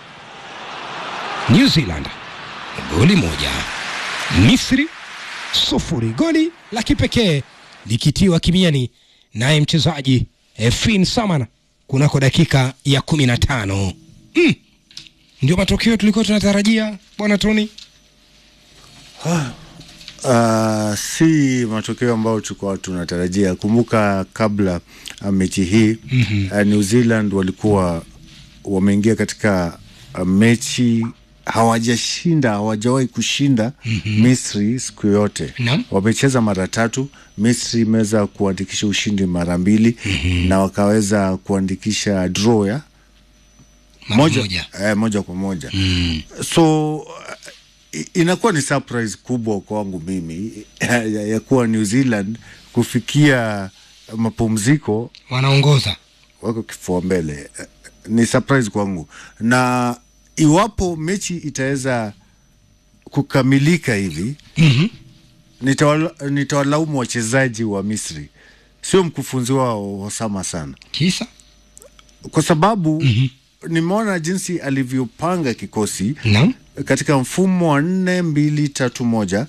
New Zealand goli moja, Misri sufuri. Goli la kipekee likitiwa kimiani naye mchezaji e, Finn Samana kunako dakika ya kumi na tano. Mm. Ndio matokeo tulikuwa tunatarajia bwana Tony. Uh, si matokeo ambayo tulikuwa tunatarajia. Kumbuka kabla uh, mechi hii mm-hmm. uh, New Zealand walikuwa wameingia katika uh, mechi hawajashinda, hawajawahi kushinda mm-hmm. Misri siku yote. Naam. Wamecheza mara tatu. Misri imeweza kuandikisha ushindi mara mbili mm-hmm. na wakaweza kuandikisha draw ya Mara moja. Eh, moja kwa moja Mm. so uh, i- inakuwa ni surprise kubwa kwangu mimi ya, ya kuwa New Zealand kufikia mapumziko Wanaongoza wako kifua mbele. Eh, Ni surprise kwangu, na iwapo mechi itaweza kukamilika hivi mm-hmm. nitawala- nitawalaumu wachezaji wa Misri, sio mkufunzi wao Osama sana Kisa kwa sababu mm-hmm. nimeona jinsi alivyopanga kikosi naam, katika mfumo wa nne mbili tatu moja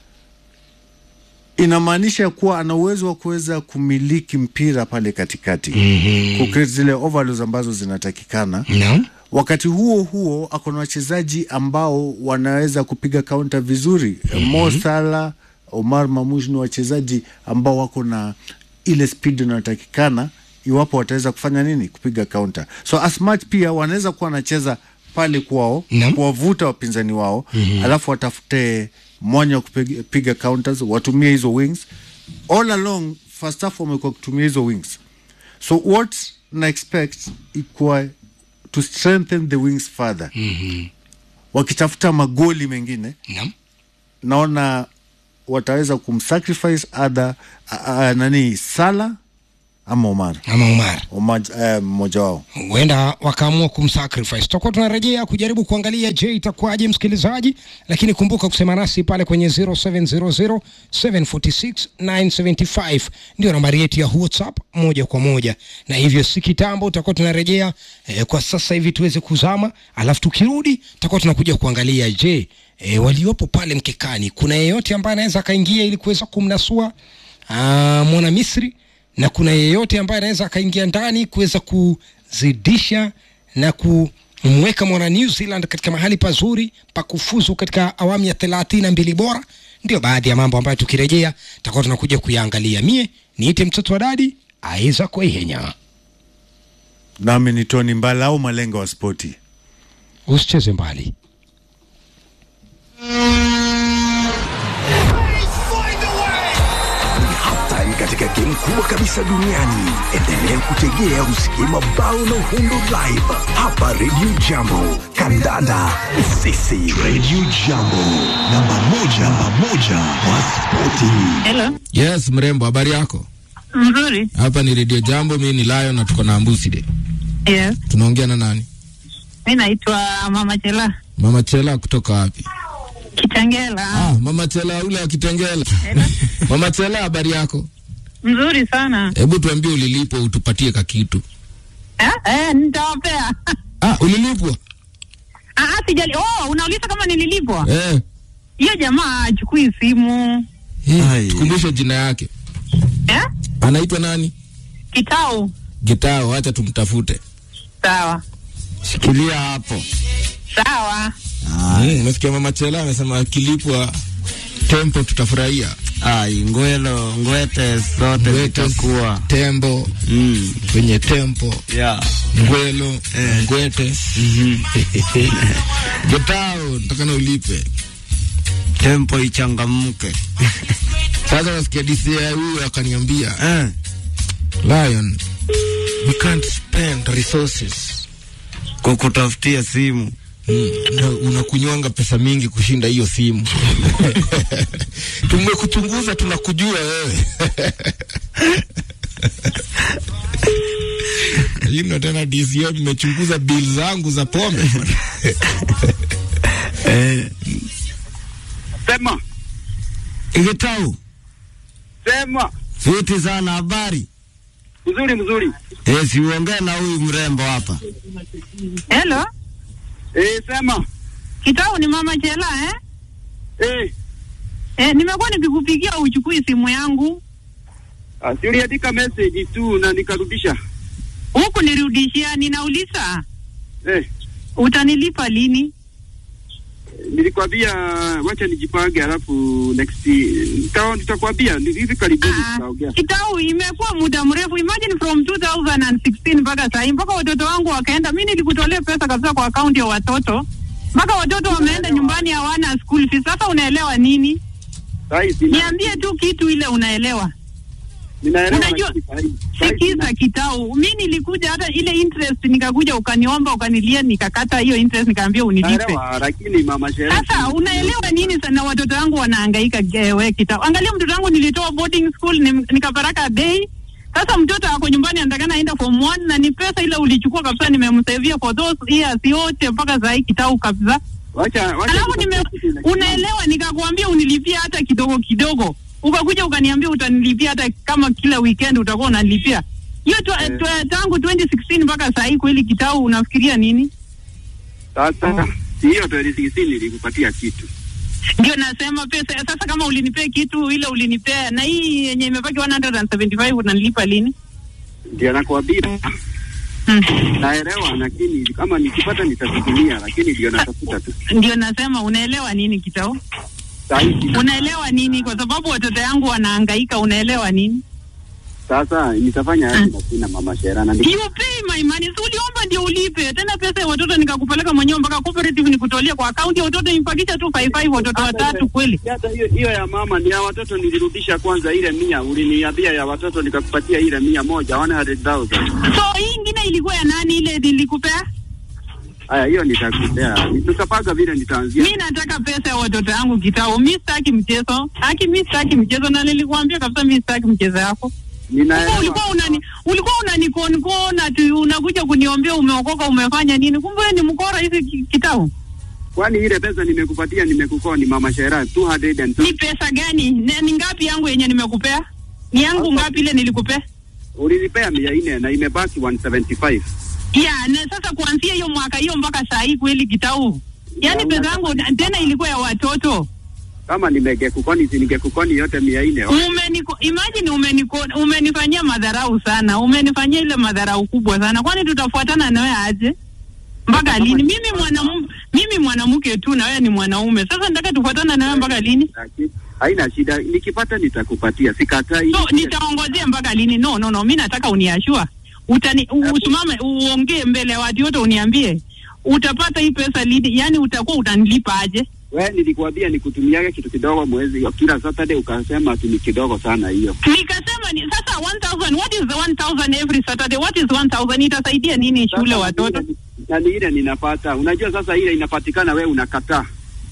inamaanisha kuwa ana uwezo wa kuweza kumiliki mpira pale katikati Mhm. kukreate zile overloads ambazo zinatakikana naam, wakati huo huo ako na wachezaji ambao wanaweza kupiga kaunta vizuri Mo Salah, Omar Mamush ni wachezaji ambao wako na ile speed inayotakikana iwapo wataweza kufanya nini, kupiga counter. So as much pia wanaweza kuwa wanacheza pale kwao Naam. kuwavuta wapinzani wao mm-hmm. alafu watafute mwanya wa kupiga piga counters, watumie hizo wings all along. First half wamekuwa kutumia hizo wings, so what na expect ikuwa to strengthen the wings further Mhm. wakitafuta magoli mengine Naam. naona wataweza kumsacrifice other a, a, nani Sala ama Omar ama Umar Omar eh, mmoja wao huenda wakaamua kumsacrifice. Tutakuwa tunarejea kujaribu kuangalia, je, itakuwaje msikilizaji, lakini kumbuka kusema nasi pale kwenye 0700 746 975 ndio nambari yetu ya WhatsApp moja kwa moja, na hivyo si kitambo tutakuwa tunarejea eh, kwa sasa hivi tuweze kuzama, alafu tukirudi tutakuwa tunakuja kuangalia, je, eh, waliopo pale mkekani, kuna yeyote ambaye anaweza akaingia ili kuweza kumnasua ah, mwana Misri na kuna yeyote ambaye anaweza akaingia ndani kuweza kuzidisha na kumweka mwana New Zealand katika mahali pazuri pa kufuzu katika awamu ya thelathini na mbili bora. Ndio baadhi ya mambo ambayo tukirejea tutakuwa tunakuja kuyaangalia. Mie niite mtoto wa dadi aiza Ihenya, nami ni Tony Mbala au malenga wa spoti. usicheze mbali. hatari katika game kubwa kabisa duniani. Endelea kutegea usikie mabao na uhundo live hapa Radio Jambo. Kandanda sisi Radio Jambo, namba moja, namba moja wa spoti. Hello. Yes, mrembo, habari yako? Mzuri. Hapa ni Radio Jambo, mimi ni Lion na tuko na Ambuside. Yes. Tunaongea na nani? Mi naitwa Mama Chela Mama Chela kutoka wapi? Kitangela. Ah, Mama Chela ule wa Kitengela. Mama Chela, habari yako? Mzuri sana. Hebu tuambie ulilipwa utupatie kakitu. Eh, eh, nitawapea. Ah, ulilipwa? Ah, ah, sijali. Oh, unauliza kama nililipwa? Eh. Hiyo jamaa achukui simu. Eh, Ai. tukumbushe jina yake. Eh? Anaitwa nani? Kitao. Gitao, acha tumtafute. Sawa. Shikilia hapo. Sawa. Mm, umesikia Mama Chela amesema akilipwa tempo tutafurahia. Ai, ngwelo ngwete zote Ngwete, zitakuwa tembo mm, kwenye tempo yeah. ngwelo ngwete Gitao, nataka na ulipe Tempo ichangamke sasa. Nasikia DCI huyu akaniambia eh. Lion, we can't spend resources Kukutafutia simu Mm, na unakunywanga pesa mingi kushinda hiyo simu. Tumekuchunguza, tunakujua wewe. Hino tena DCI mmechunguza bill zangu za pombe. eh. Sema, Igitau, sema. fiti sana, habari Mzuri mzuri. eh, siuongee na huyu mrembo hapa Hello. Eh, sema. Kitao ni Mama Chela eh? Eh, Eh, nimekuwa nikikupigia uchukui simu yangu. ah, si uliandika message tu na nikarudisha. Huku nirudishia, ninauliza Eh, utanilipa lini? nilikwambia wacha nijipange, alafu next nita- nitakwambia ni hivi karibuni Ah, tutaongea. Kitau, imekuwa muda mrefu. Imagine from 2016 mpaka sahii, mpaka watoto wangu wakaenda. Mi nilikutolea pesa kabisa kwa akaunti ya watoto, mpaka watoto wameenda nyumbani, hawana school fees. Sasa unaelewa nini? Sahi sina. Niambie tu kitu ile unaelewa. Ninaelewa Unajua, lakini sahi- sahi Sikiza sina. Kitau, mi nilikuja hata ile interest nikakuja, ukaniomba ukanilia, nikakata hiyo interest, nikaambia unilipe. Naelewa lakini mama Shera. Sasa unaelewa nini sana, watoto wangu wanahangaika. je, We Kitau, angalia mtoto wangu nilitoa boarding school nim- nikaparaka day. Sasa mtoto ako nyumbani anatakana aenda form one, na ni pesa ile ulichukua kabisa, nimemsavia for those years yote mpaka saa hii Kitau kabisa. Wacha wacha. Alafu nime, unaelewa, nikakwambia unilipia hata kidogo kidogo, ukakuja ukaniambia utanilipia hata kama kila weekend utakuwa unanilipia hiyo tu, Eh. tu, tangu 2016 mpaka saa hii. Kweli Kitau, unafikiria nini? Sasa hiyo 2016 nilikupatia kitu. Ndio nasema pesa sasa, kama ulinipea kitu ile ulinipea, na hii yenye imebaki 175 unanilipa lini? Ndio nakwambia. Hmm. Naelewa lakini kama nikipata nitafikiria, lakini ndio natafuta tu. Ndio nasema unaelewa nini Kitau? Sahi sina. Unaelewa nini? Kwa sababu watoto yangu wanahangaika, unaelewa nini? Sasa nitafanya aje na sina mama Shera na ndi- You pay my money. Si uliomba ndio ulipe. Tena pesa ya watoto nikakupeleka mwenyewe mpaka cooperative nikutolie kwa akaunti ya watoto impakisha tu 55 watoto watatu kweli. hata hiyo hiyo ya mama ni ya watoto nilirudisha kwanza ile mia uliniambia ya watoto nikakupatia ile mia moja 100,000 So hii ingine ilikuwa ya nani ile nilikupea? haya hiyo nitakupea tutapanga vile nitaanzia Mi nataka pesa ya watoto yangu kitao. Mi sitaki mchezo. Haki mi sitaki mchezo na nilikuambia kabisa mi sitaki mchezo yako. Sasa ninaelewa ulikuwa unani ulikuwa unanikonkona tu unakuja kuniombea umeokoka umefanya nini? Kumbe wewe ni mkora hizi ki- kitao. kwani ile pesa nimekupatia nimekukoa ni mama Shera 200 and Ni pesa gani? Ni, ni ngapi yangu yenye nimekupea? Ni yangu ngapi ile nilikupea? ulinipea mia nne na imebaki 175 Ya, na sasa kuanzia hiyo mwaka hiyo mpaka saa hii kweli kitau. Yaani pesa yangu tena ilikuwa ya watoto. kama nimegekukoni si ningekukoni yote mia nne Umeniko, imagine umeniko, umenifanyia madharau sana, umenifanyia ile madharau kubwa sana. Kwani tutafuatana na wewe aje mpaka lini? Mimi mwanamume, mimi mwanamke tu na wewe ni mwanaume. Sasa nataka tufuatana na wewe mpaka lini? haina shida nikipata nitakupatia sikatai So nitaongozea mpaka lini? No, no, no, mi nataka uniashua, utani u- usimame uongee mbele ya watu wote, uniambie utapata hii pesa lini, yani utakuwa utanilipa aje? we nilikuambia nikutumiage kitu kidogo mwezi kila Saturday ukasema ati ni kidogo sana hiyo Nikasema ni sasa 1000 what is the 1000 every Saturday? What is 1000 itasaidia nini shule watoto? na ni ile ninapata unajua sasa ile inapatikana we unakataa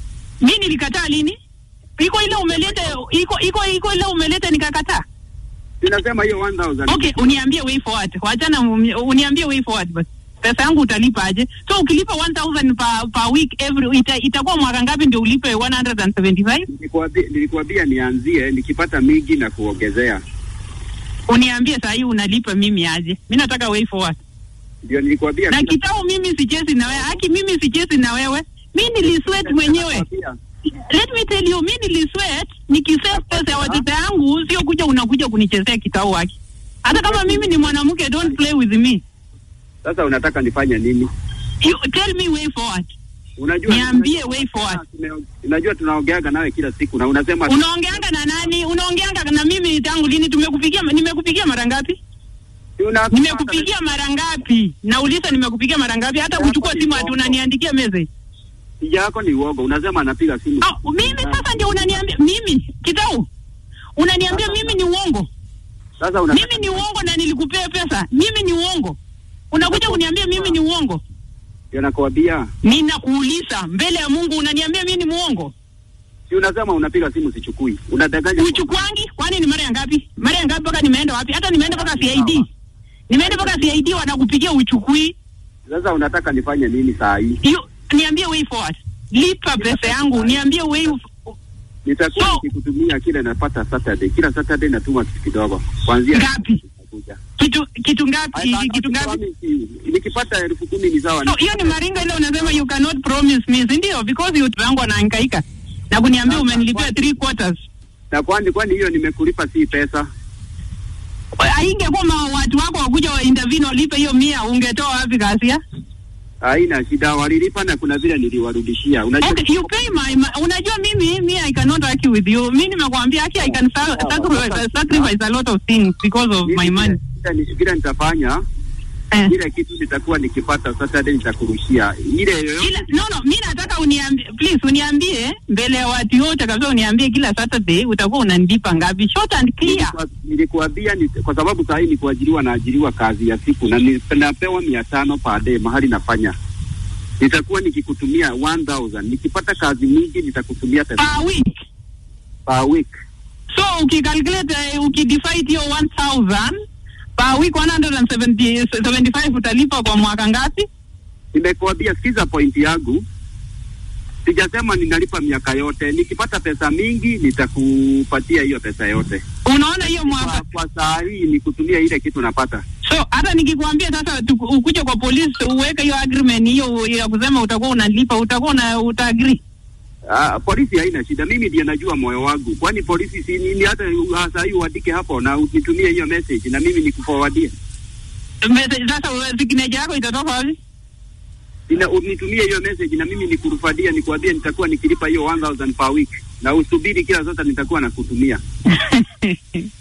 Mi nilikataa lini? Iko ile umeleta iko iko iko ile umeleta nikakataa. ninasema hiyo 1000 Okay, uniambie way forward. Wachana uni- uniambie way forward basi. Pesa yangu utalipa aje? So ukilipa 1000 per, per week every ita, itakuwa mwaka ngapi ndio ulipe 175? Nilikuambia- nilikuambia nianzie nikipata mingi na kuongezea Uniambie saa hii unalipa mimi aje? Mimi nataka way forward. ndio nilikuambia Na kila- kitao mimi sichezi na wewe. Haki mimi sichezi na wewe. Mimi nilisweat mwenyewe. Nakwambia, Let me tell you, mimi nilisweat nikisave pesa ya watoto yangu, sio kuja unakuja kunichezea kitao haki. Hata kama mimi ni mwanamke, don't play with me. sasa unataka nifanye nini You tell me way forward. unajua Niambie way forward. Tume- unajua tunaongeaga nawe kila siku na unasema Unaongeanga na nani? Unaongeanga na mimi tangu lini? Tumekupigia, nimekupigia mara ngapi? Una- Nimekupigia mara ngapi? Nauliza nimekupigia mara ngapi? Hata kuchukua simu ati unaniandikia message. Tija yako ni uogo unasema anapiga simu Oh, mimi sasa ndio unaniambia mimi kitau. Unaniambia mimi ni uongo. sasa una Mimi ni uongo na nilikupea pesa. Mimi ni uongo. Unakuja kuniambia mimi ni uongo. ndio nakwambia Ninakuuliza mbele ya Mungu unaniambia mimi ni muongo. si unasema unapiga simu sichukui unadanganya Uchukwangi? Kwani ni mara ya ngapi? Mara ya ngapi mpaka nimeenda wapi? Hata nimeenda mpaka CID. Nimeenda mpaka CID wanakupigia uchukui. sasa unataka nifanye nini saa hii Hiyo niambie way forward. Lipa pesa yangu, niambie way nitakuwa So- nikikutumia kile napata Saturday kila Saturday natuma kitu kidogo kuanzia Ngapi? Itakuja. kitu kitu ngapi? Haya, Kitu ngapi? promise, nikipata elfu kumi ni sawa So hiyo ni maringo ile unasema you cannot promise me, si ndio? Because you wangu anahangaika. Na kuniambia umenilipia three quarters. na kwani kwani hiyo nimekulipa si pesa Haingekuwa ma- watu wako wakuja wa intervene walipe hiyo mia, ungetoa wapi kasia? haina shida walilipa na kuna vile niliwarudishia unajua Okay, you pay my, my unajua mimi me I cannot argue with you. Mimi nimekwambia haki I can sa- sacrifice, sacrifice a lot of things because of my mimi money. vile- vile- vile nitafanya Eh. ile kitu nitakuwa nikipata Saturday nitakurushia ile yoyote Kila, no no, mimi nataka uniambie please uniambie mbele ya watu wote kabisa uniambie kila Saturday utakuwa unanilipa ngapi? Short and clear. Nilikuwa- nilikuambia ni, kwa sababu saa hii ni kuajiriwa naajiriwa kazi ya siku na ni- napewa mia tano per day mahali nafanya nitakuwa nikikutumia 1000 nikipata kazi mingi nitakutumia pesa Per week. per week So ukicalculate uh, ukidivide hiyo 1000 per week 175 utalipa kwa mwaka ngapi? nimekuambia sikiza point yangu sijasema ninalipa miaka yote nikipata pesa mingi nitakupatia hiyo pesa yote Unaona hiyo mwaka kwa, kwa saa hii nikutumia ile kitu napata So hata nikikwambia sasa tu- ukuje kwa polisi uweke hiyo agreement hiyo ya kusema utakuwa unalipa, utakuwa una utaagree. Ah, polisi haina shida, mimi ndiye najua moyo wangu. Kwani polisi si nini? Hata uh, saa hii uandike hapo na unitumie hiyo message na mimi nikuforwardie, Message- Sasa wewe signature yako itatoka wapi? Ina- unitumie hiyo message na mimi nikurufadia, nikuambie nitakuwa nikilipa hiyo 1000 per week, na usubiri kila sasa nitakuwa nakutumia.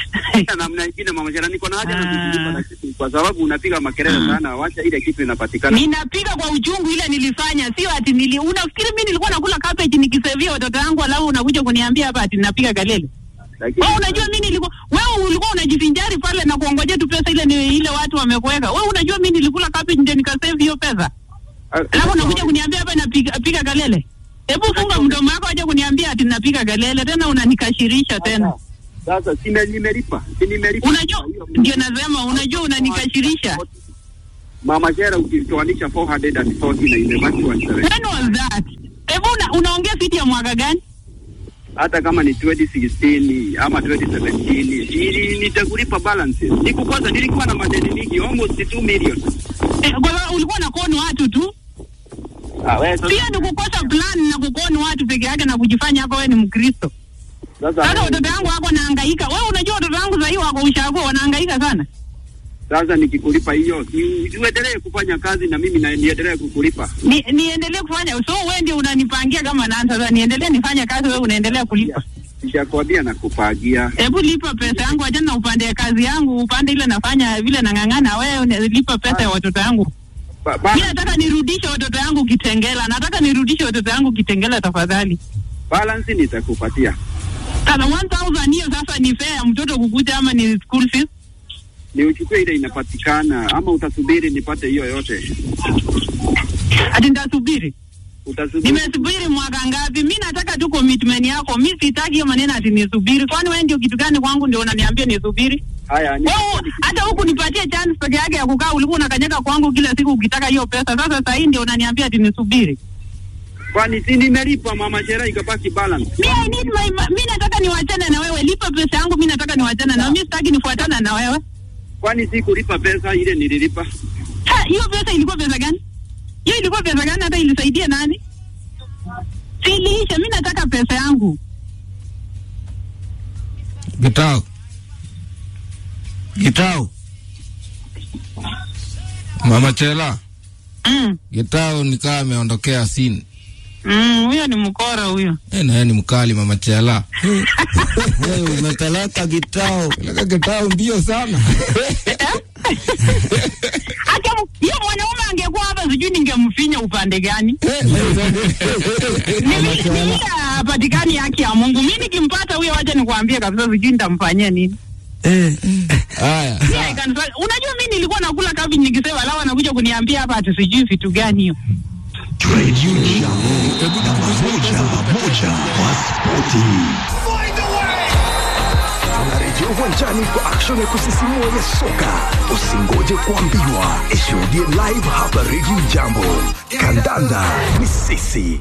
Sina namna ingine mama Shera, niko na haja na Ah. kukulipa na kitu kwa sababu unapiga makelele sana, wacha ile kitu inapatikana. ninapiga kwa uchungu ile nilifanya, sio ati nili. Unafikiri mimi nilikuwa nakula cabbage nikisevia watoto wangu, alafu unakuja kuniambia hapa ati ninapiga kelele? Lakini Wewe unajua mimi nilikuwa wewe ulikuwa unajivinjari pale na kuongojea tu pesa ile ni ile watu wamekuweka. Wewe unajua mimi nilikula cabbage ndio nikasave hiyo pesa. Ah, Alafu unakuja kuniambia hapa napiga piga kelele. Hebu funga mdomo wako aje kuniambia ati napiga kelele tena unanikashirisha tena. Sasa si nime- nimelipa, si nimelipa. Unajua ndio nasema unajua unanikashirisha. Mama Shera, ukitoanisha 440 na imebaki 170 When was that? Hebu una, unaongea fiti ya mwaka gani? hata kama ni 2016 ama 2017 ili nitakulipa balances. Nikukosa, nilikuwa na madeni mingi almost 2 million. Eh, kwa sababu ulikuwa na koni watu tu. Ah, wewe sasa Pia ni kukosa plan na kukoni watu peke yake na kujifanya hapa wewe ni Mkristo. Sasa sasa watoto wangu wako nahangaika. Wewe unajua watoto wangu sasa hivi wako ushago wanahangaika sana. sasa nikikulipa hiyo, si- uendelee kufanya kazi na mimi na niendelee kukulipa. Ni, niendelee kufanya so wewe ndio unanipangia kama nani sasa niendelee nifanye kazi wewe unaendelea kulipa. Nishakwambia na kupagia. Hebu lipa pesa yangu achana na upande ya kazi yangu upande ile nafanya vile nang'ang'ana wewe una- lipa pesa ya watoto yangu. Ba, ba, Mimi nataka nirudishe watoto yangu Kitengela. Nataka nirudishe watoto yangu Kitengela tafadhali. balance nitakupatia. Sasa 1000 hiyo sasa ni fair ya mtoto kukuja ama ni school fees? Ni uchukue ile inapatikana ama utasubiri nipate hiyo yote? Ati nitasubiri. Utasubiri. Nimesubiri mwaka ngapi? Mi nataka tu commitment yako. Mi sitaki hiyo maneno ati nisubiri. Kwani wewe ndio kitu gani kwangu ndio unaniambia nisubiri? Haya, ni Wewe hata huku nipatie chance peke yake ya kukaa, ulikuwa unakanyaga kwangu kila siku ukitaka hiyo pesa. Sasa sasa hii ndio unaniambia ati nisubiri. kwani si nimelipa mama Shera ikabaki balance. Mi I need my ma- mi nataka niwachane na wewe. Lipa pesa yangu, mi nataka niwachane na wewe. Mi sitaki nifuatana na wewe. Kwani si kulipa pesa ile nililipa? Ha, hiyo pesa ilikuwa pesa gani? Hiyo ilikuwa pesa gani hata ilisaidia nani? Siliisha, mi nataka pesa yangu. Gitao. Gitau, Mama Chela. Mm. Gitao nikaa ameondokea sini. Mm, huyo ni mkora huyo. Eh, na yeye ni mkali Mama Chela. wewe umepeleka Gitau. Peleka Gitao mbio sana. Hata hiyo mwanaume angekuwa hapa sijui ningemfinya upande gani. Nilisha hapatikani haki ya Mungu. Mimi nikimpata huyo, wacha nikwambie kabisa, sijui nitamfanyia nini. Eh, Haya. Mimi I can tell- Unajua mimi nilikuwa nakula cabbage nikisema, alafu anakuja kuniambia hapa ati sijui vitu gani hiyo. Radio Jambo, namba moja moja wa spoti. Tunarejea uwanjani kwa action ya kusisimua ya soka. Usingoje kuambiwa, ishuhudie live hapa Radio Jambo. Kandanda ni sisi.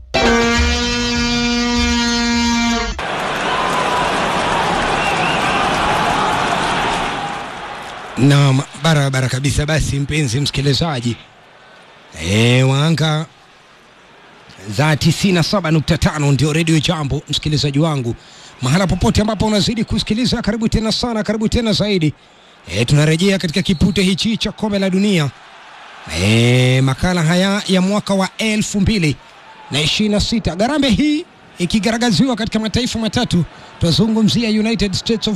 Naam, barabara kabisa. Basi mpenzi msikilizaji, e, waanga za 97.5 ndio redio Jambo, msikilizaji wangu, mahala popote ambapo unazidi kusikiliza, karibu tena sana, karibu tena zaidi. E, tunarejea katika kipute hichi cha kombe la dunia e, makala haya ya mwaka wa elfu mbili na ishirini na sita. Garambe hii ikigaragaziwa katika mataifa matatu, twazungumzia United States of